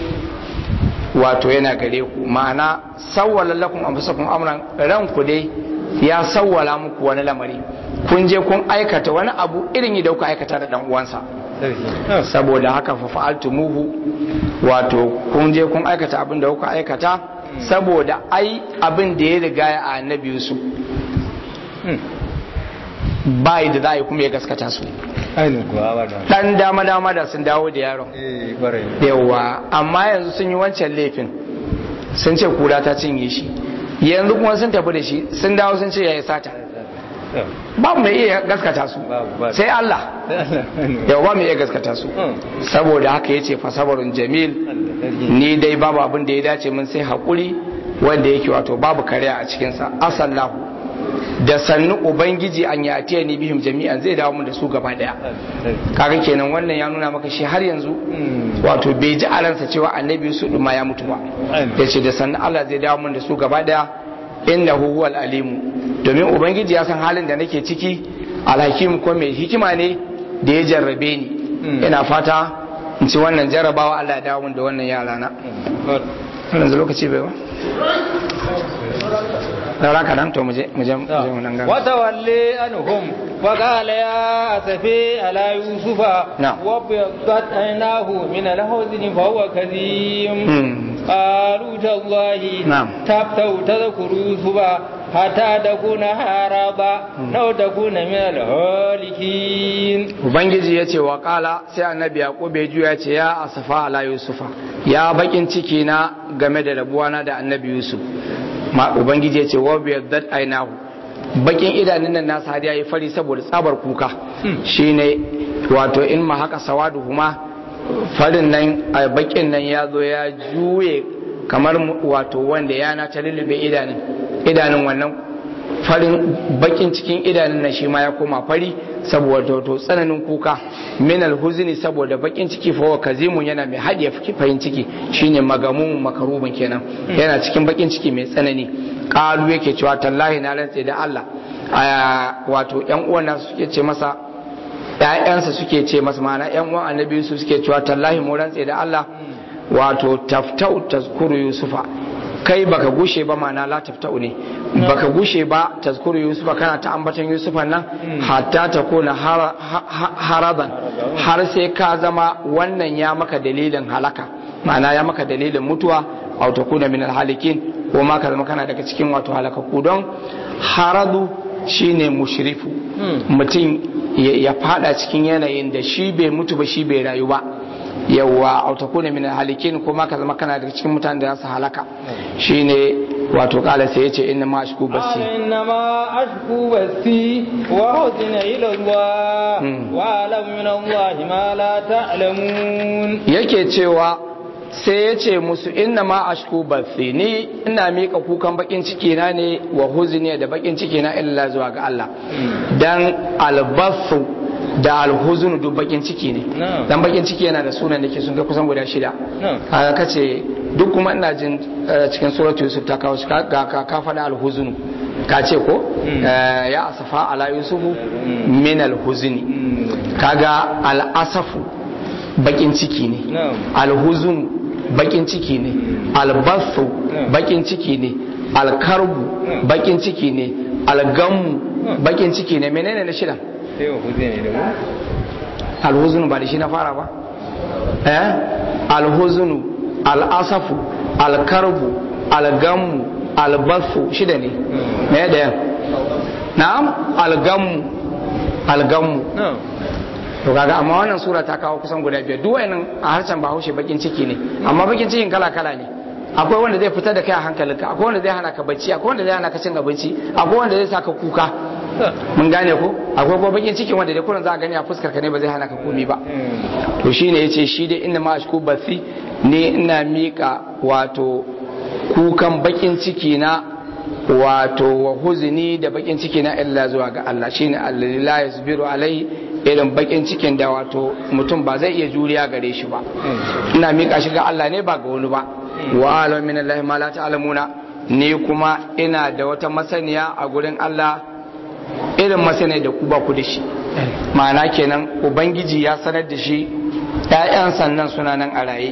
wato yana gare ku ma'ana sawwala lakum anfusakum amran ranku dai ya sawwala muku wani lamari kun je kun aikata wani abu irin da kuka aikata da dan uwansa saboda haka fa fa'altumuhu wato kun je kun aikata abin da kuka aikata saboda ai abin da ya riga ya annabi Yusuf bai da za a yi kuma ya gaskata su dan dama dama da sun dawo da yaron yawa amma yanzu sun yi wancan laifin sun ce kura ta cinye shi yanzu kuma sun tafi da shi sun dawo sun ce ya yi sata ba mu iya gaskata su sai Allah yau ba mu iya gaskata su saboda haka ya ce fasabarun jamil ni dai babu abin da ya dace min sai haƙuri wanda yake wato babu kariya a cikinsa asallahu da sannu ubangiji an ya atiya ni bihim jami'an zai dawo mun da su gaba daya kaga kenan wannan ya nuna maka shi har yanzu wato bai ji a ransa cewa annabi su ma ya mutu ba yace da sannu Allah zai dawo mun da su gaba daya innahu huwal alimu domin ubangiji ya san halin da nake ciki alhakim ko mai hikima ne da ya jarrabe ni ina fata in ci wannan jarrabawa Allah ya dawo min da wannan yara na yanzu lokaci bai ba saura ka nan to mu je mu je mu je mu nan gaba وتولي عنهم وقال يا أسفي على يوسف نعم. وابيضت عيناه من الحزن فهو كظيم Hmm. قالوا تالله نعم. تفتو تذكر يوسف حتى تكون هربا أو تكون من الهالكين ubangiji ya ce wa kala sai annabi yaqub ya juya ce ya asafa ala yusufa ya bakin ciki na game da rabuwana da annabi yusuf ma ubangiji ya ce wa biyaddat ainahu bakin idanun nan nasa har yayi fari saboda tsabar kuka shine wato in ma haka sawadu huma farin nan a bakin nan ya zo ya juye kamar mu- wato wanda yana ta lullube idanun idanun wannan farin bakin cikin idanun na shi ma ya koma fari saboda to tsananin kuka min alhuzni saboda bakin ciki fa wa kazimun yana mai hadiya farin ciki shine magamun makarubin kenan yana cikin bakin ciki mai tsanani qalu yake cewa tallahi na rantse da Allah aya wato yan uwan nasu suke ce masa ƴaƴansa suke ce masa ma'ana ƴan uwan annabi Yusuf suke cewa tallahi mu rantse da Allah wato taftau tazkuru yusufa kai baka gushe ba ma'ana la taftau ne baka gushe ba tazkuru yusufa kana ta ambatan yusufa nan hatta ta kona har- ha- haraban har sai ka zama wannan ya maka dalilin halaka ma'ana ya maka dalilin mutuwa aw takuna min alhalikin ko ma ka zama kana daga cikin wato halakaku don haradu shine mushrifu mutum ya ya fada cikin yanayin da shi bai mutu ba shi bai rayu ba yawa aw takuna min alhalikin ko ma ka zama kana daga cikin mutanen da za su halaka shine wato kala sai yace inna ma ashku قال basi إنما أشكو بثي وحزن إلى الله مم. وأعلم من الله ما لا تعلمون yake cewa sai ya ce musu inna ma ashku bathi ni ina mika kukan bakin ciki na ne wa huzni da bakin ciki na illa zuwa ga Allah dan albathu da alhuzun duk bakin ciki ne Na'am. dan bakin ciki yana da sunan da ke sun kai kusan guda shida Na'am. kaga kace duk kuma ina jin eh, cikin suratu yusuf ta kawo shi ka ka ka faɗa alhuzun ka ce ko Mm. Eh, ya asafa ala yusufu min alhuzni kaga al'asafu bakin ciki ne Na'am. alhuzun bakin ciki ne albasu Mm. bakin ciki ne alkarbu Mm. bakin ciki ne algammu bakin ciki ne menene na shida sai wa huzi ne da mu alhuzunu ba da shi na fara ba eh alhuzunu al'asafu alkarbu algammu albasu shida ne me da yan na'am algammu algammu na'am to kaga amma wannan sura ta kawo kusan guda biyar duk wayannan a harshen bahaushe bakin ciki ne amma bakin cikin kala kala ne akwai wanda zai fitar da kai a hankalinka akwai wanda zai hana ka bacci akwai wanda zai hana ka cin abinci akwai wanda zai saka kuka mun gane ko akwai kuma bakin cikin wanda dai kullun za a gani a fuskar ka ne ba zai hana ka komi ba to shine yace shi dai inna ma ashku bathi ne ina mika wato kukan bakin ciki na wato wa huzni da bakin ciki na illa zuwa ga Allah shine allazi la yasbiru alai irin bakin cikin da wato mutum ba zai iya juriya gare shi ba ina mika shi ga Allah ne ba ga wani ba wa alam min Allah ma la ta'lamuna ni kuma ina da wata masaniya a gurin Allah irin masaniya da ku ba ku da shi ma'ana kenan ubangiji ya sanar da shi ƴaƴan sannan suna nan a raye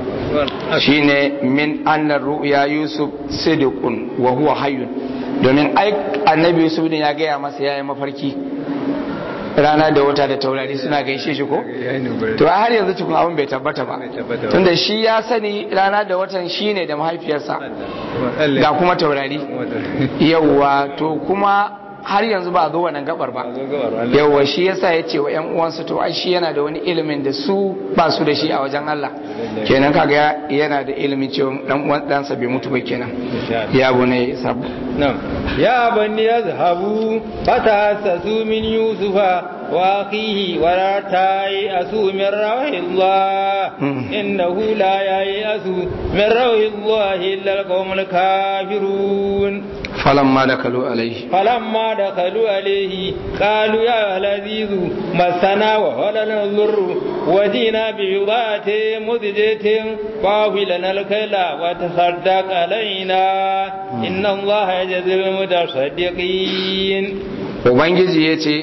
shine min annar ru'ya yusuf sidiqun wa huwa hayyun domin ai annabi yusuf din ya gaya masa yayi mafarki rana da wata da taurari suna gaishe shi ko to a har yanzu cikin abin bai tabbata ba tunda shi ya sani rana da watan shine da mahaifiyarsa ga kuma taurari yawwa to kuma har yanzu ba a zo wannan gabar ba yawwa shi yasa ya ce wa yan uwansa to ai shi yana da wani ilimin da su ba su da shi a wajen Allah kenan kaga yana da ilimin cewa dan uwan ɗansa bai mutu ba kenan ya bune sabu نعم يا بني اذهبوا فتحسسوا من يوسف واخيه ولا تيأسوا من روح الله انه لا ييأس من روح الله الا القوم الكافرون falamma da kalu alaihi فلما دخلوا عليه قالوا يا العزيز مسنا وولنا الضر وجينا ببضاعة مزجة فاوي لنا الكيل وتصدق علينا إن الله يجزي المتصدقين ubangiji ya ce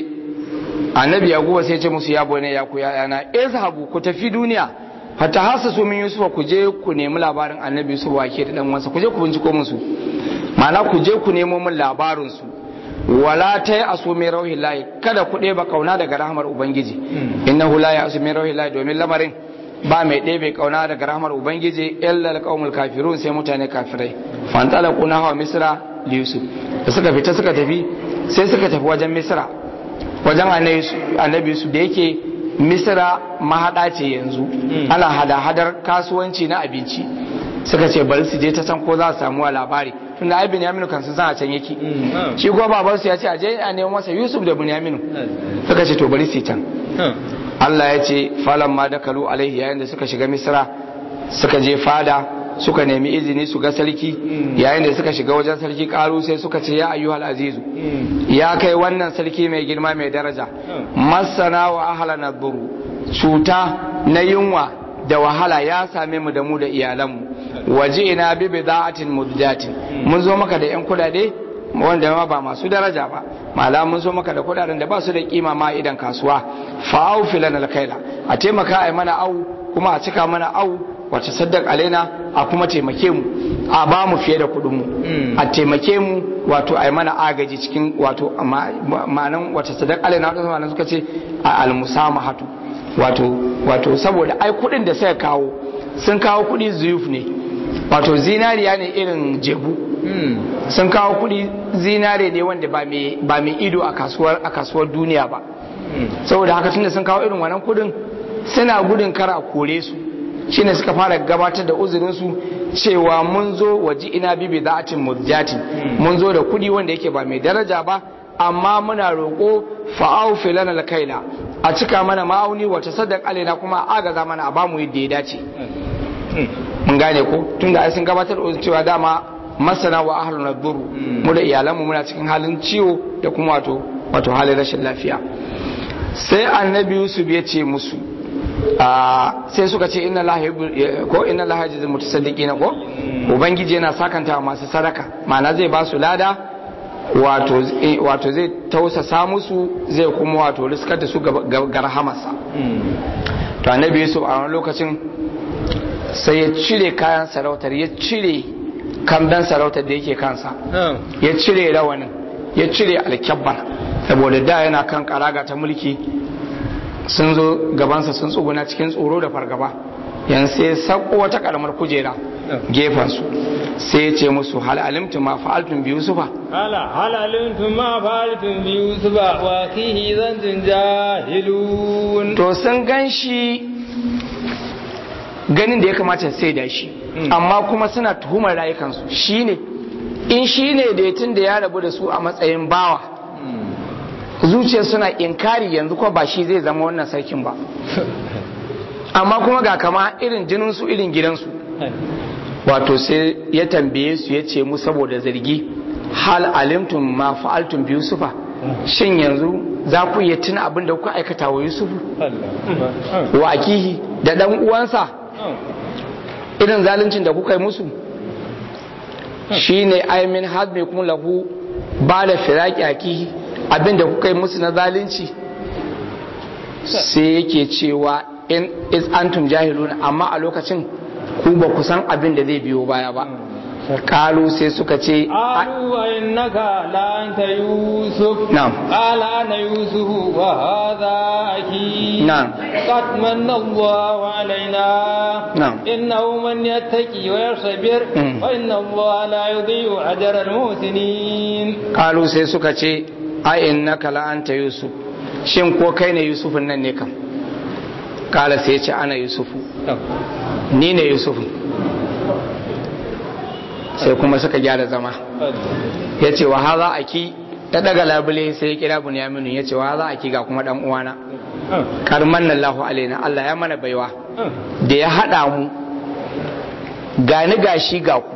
annabi yaquba sai ya ce musu ya bane ya ku yayana izhabu ku tafi duniya hatta hasasu min yusufa ku je ku nemi labarin annabi yusuf wake da dan wansa ku je ku binciko musu ma'ana ku je ku nemo min labarin su wala ta yi aso mai rauhi layi kada ku ɗeba kauna daga rahmar ubangiji innahu la ya aso mai rauhi layi domin lamarin ba mai ɗebe kauna daga rahmar ubangiji illa alqaumul kafirun sai mutane kafirai fantala kuna hawa misra li yusuf da suka fita suka tafi sai suka tafi wajen misra wajen annabi yusuf da yake misra mahaɗa ce yanzu ana hada-hadar kasuwanci na abinci suka ce bari su je ta san ko za su samu labari tunda ai Binyaminu kan sun san a can yake shi kuma babansu ya ce a je a nemo masa Yusuf da Binyaminu suka ce to bari su can Allah ya ce falan ma da kalu alaihi yayin da suka shiga Misra suka je fada suka nemi izini su ga sarki yayin da suka shiga wajen sarki karu sai suka ce ya ayyuhal azizu ya kai wannan sarki mai girma mai daraja masana wa ahlana buru cuta na yunwa da wahala ya same mu da mu da iyalanmu waje ina bi bida'atin muddatin mun zo maka da yan kudade wanda ma ba masu daraja ba mala mun zo maka da kudaden da ba su da kima ma idan kasuwa fa au filan alkaila a taimaka ai mana au kuma a cika mana au wace saddaq alaina a kuma taimake mu a ba mu fiye da kudin mu a taimake mu wato ai mana agaji cikin wato ma'anan wace saddaq alaina wato suka ce al-musamahatu wato wato saboda ai kudin da suka kawo sun kawo kudi zuyuf ne wato zinariya ne irin jebu sun kawo kudi zinare ne wanda ba mai ido a kasuwar a kasuwar duniya ba saboda haka tunda sun kawo irin wannan kudin suna gudun kara a kore su shine suka fara gabatar da uzurin su cewa mun zo waji ina bibi za'atin mudjatin mun zo da kudi wanda yake ba mai daraja ba amma muna roƙo fa'au filana alkaila a cika mana ma'auni wata sadaq alaina kuma agaza mana a bamu yadda ya dace mun gane ko tunda ai sun gabatar da cewa dama masana wa ahlun naduru mu da iyalanmu muna cikin halin ciwo da kuma wato wato halin rashin lafiya sai annabi yusuf ya ce musu sai suka ce inna lahi ko inna lahi yajzil mutasaddiqina ko ubangiji yana sakanta masu sadaka ma'ana zai ba su lada wato zai tausasa musu zai kuma wato riskar da su ga rahamarsa to annabi yusuf a wani lokacin sai ya cire kayan sarautar ya cire kamdan sarautar da yake kansa ya cire rawanin ya cire alkyabbar saboda da yana kan karaga ta mulki sun zo gabansa sun tsuguna cikin tsoro da fargaba yan sai sako wata karamar kujera gefensu sai ya ce musu hal alimtum ma fa'altum bi yusufa ala hal alimtum ma fa'altum bi yusufa wa kihi zanzun jahilun to sun ganshi ganin da ya kamata sai da shi amma kuma suna tuhumar rayukansu shine in shine da tun da ya rabu da su a matsayin bawa zuciya suna inkari yanzu ko ba shi zai zama wannan sarkin ba amma kuma ga kama irin jininsu irin gidansu wato sai ya tambaye su ya ce mu saboda zargi hal alimtum ma fa'altum bi yusufa shin yanzu za ku iya tuna abin da kuka aikata wa yusufu wa akihi da dan uwansa irin zaluncin da kuka yi musu shine aimin hadmi kuma lahu ba da firaki akihi abin da kuka yi musu na zalunci sai yake cewa in is antum jahiluna amma a lokacin ku ba ku san abin da zai biyo baya ba kalu sai suka ce قالوا وإنك لأنت يوسف نعم. قال أنا يوسف وهذا أخي نعم. قد من الله علينا نعم. إنه من يتقي ويصبر مم. فإن الله لا يضيع أجر المحسنين kalu sai suka ce ai innaka la anta yusuf shin ko kai ne yusufun nan ne kam kala sai ya ce ana yusufu ni ne yusufu sai kuma suka gyara zama ya ce wa haza aki ta daga labule sai ya kira bunyaminu ya ce wa haza aki ga kuma dan uwana karman lallahu alaina Allah ya mana baiwa da ya haɗa mu gani gashi ga ku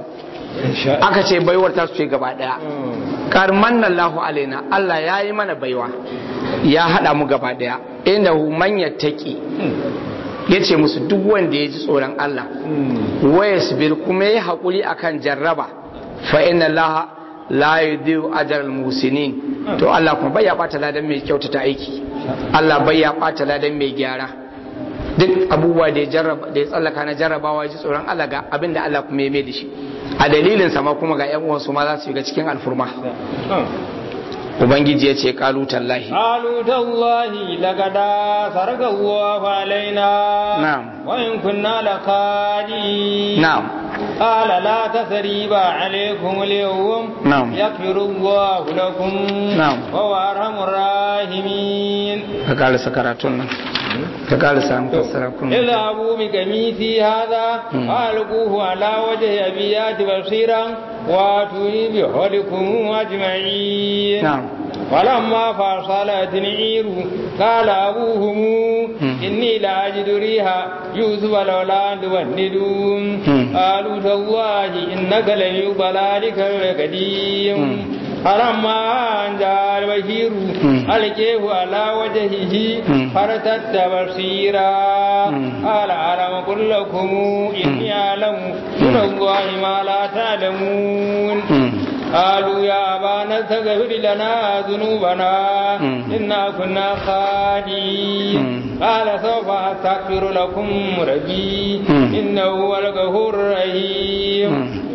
aka ce baiwar ta su ce gaba daya karman Allahu alaina Allah ya yi mana baiwa ya hada mu gaba daya inda hu man yattaqi yace musu duk wanda ya ji tsoron Allah waya sabir kuma ya hakuri akan jarraba fa inna Allah la yudhi'u ajral musinin to Allah kuma bai ya bata ladan mai kyautata aiki Allah bai ya bata ladan mai gyara duk abubuwa da ya jarraba da ya tsallaka na jarrabawa ji tsoron Allah ga abin da Allah kuma ya mai da shi a dalilin sama kuma ga yan uwansu ma za su shiga cikin alfurma ubangiji ya ce kalu tallahi قالوا تالله لقد سرق الله علينا نعم. وإن كنا لقادين na'am قال لا تثريب عليكم اليوم نعم. يغفر الله لكم نعم. وهو أرحم الراحمين ka karasa karatun nan ka karasa mufassara kun اذهبوا بقميصي هذا فألقوه على وجه أبيات بصيرا واتوني بحولكم أجمعين نعم. ولما فصلت العير قال أبوهم إني لأجد ريها يوسف لولا أن تفندون قالوا تالله إنك لفي ضلالك القديم فلما أن جاء البشير ألقيه على وجهه فارتد بصيرا قال ألم أقل لكم إني أعلم من الله ما لا تعلمون قالوا يا أبانا استغفر لنا ذنوبنا إنا كنا خاطئين قال سوف أستغفر لكم ربي إنه هو الغفور الرحيم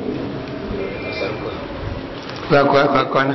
za ku ka kwana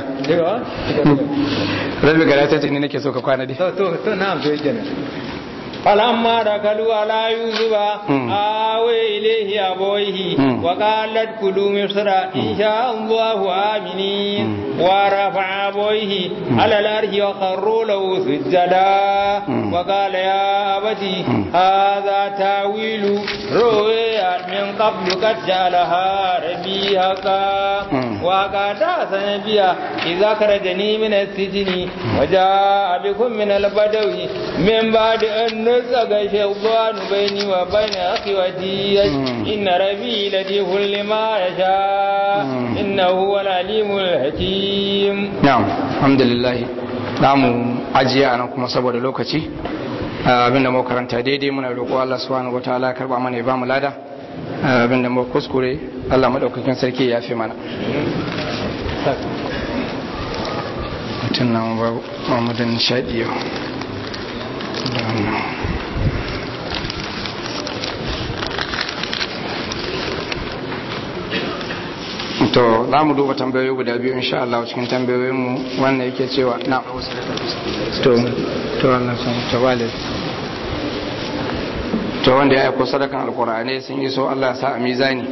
rabbi gara ta ce ni nake so ka kwana dai to to to na'am to yake فلما دخلوا على يوسف آوي إليه أبويه وقالت كلوا مصر إن شاء الله آمنين ورفع أبويه على الأرش وخروا له سجدا وقال يا أبتي هذا تاويل رؤيا من قبل قد جعلها ربي حقا وقد سنبيا إذا خرجني من السجن وجاء بكم من البدو من بعد أن نزغ الشيطان بيني وبين أخوتي إن ربي لطيف لما يشاء إنه هو العليم الحكيم na'am alhamdulillah za mu ajiye a nan kuma saboda lokaci abinda mu karanta daidai muna roƙo Allah subhanahu wataala ya karba mana ya ba mu lada abinda mu kuskure Allah madaukakin sarki ya fi mana mutum na mu ba Muhammadin nishadi yau da wannan to za mu duba tambayoyi guda biyu insha Allah cikin tambayoyinmu wannan yake cewa na to to wannan sun to wale to wanda ya aiko sadakan alkur'ani sun yi so Allah ya sa a mizani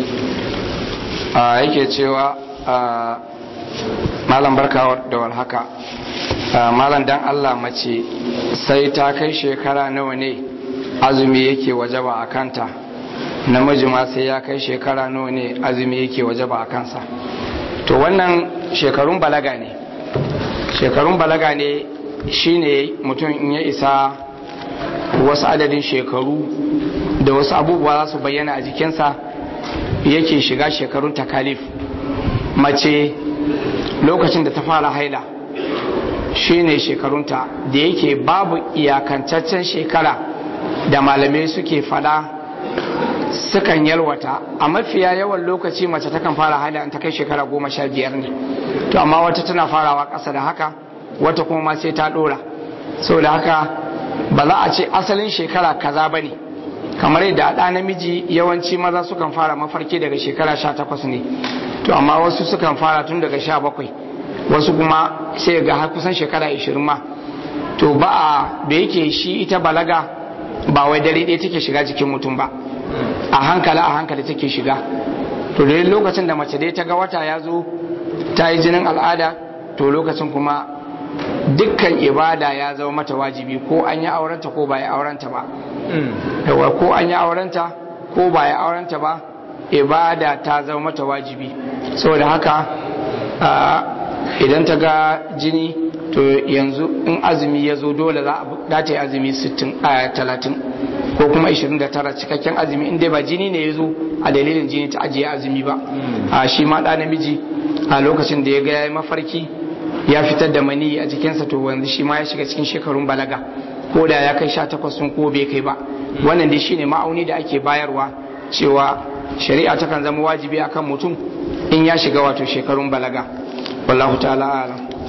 a yake cewa a malam barka da walhaka malam dan Allah mace sai ta kai shekara nawa ne azumi yake wajaba a kanta namiji ma sai ya kai shekara nawa ne azumi yake waje ba a kansa to wannan shekarun balaga ne shekarun balaga ne shine mutum in ya isa wasu adadin shekaru da wasu abubuwa za su bayyana a jikinsa yake shiga shekarun takalif mace lokacin da ta fara haila shine shekarunta da yake babu iyakantaccen shekara da malamai suke fada sukan yalwata a mafiya yawan lokaci mace takan fara haila ta kai shekara goma sha biyar ne to amma wata tana farawa ƙasa da haka wata kuma ma sai ta ɗora saboda haka ba za a ce asalin shekara kaza ba ne kamar yadda a ɗa namiji yawanci maza sukan fara mafarki daga shekara sha takwas ne to amma wasu sukan fara tun daga sha bakwai wasu kuma sai ga har kusan shekara ishirin ma to ba a da yake shi ita balaga ba wai dare ɗaya take shiga jikin mutum ba a hankali a hankali take shiga to da lokacin da mace dai ta ga wata ya zo ta yi jinin al'ada to lokacin kuma dukkan ibada ya zama mata wajibi ko an yi aurenta ko ba ya aurenta ba yawa ko an yi aurenta ko ba ya aurenta ba ibada ta zama mata wajibi saboda haka idan ta ga jini to yanzu in azumi ya zo dole za a ta yi azumi 30 ko kuma 29 cikakken azumi in dai ba jini ne ya zo a dalilin jini ta ajiye azumi ba a shi ma ɗa namiji a lokacin da ya ga ya yi mafarki ya fitar da mani a jikinsa to wanzu shi ma ya shiga cikin shekarun balaga ko da ya kai 18 sun ko bai kai ba wannan dai shine ma'auni da ake bayarwa cewa shari'a takan zama wajibi akan mutum in ya shiga wato shekarun balaga wallahu ta'ala a'lam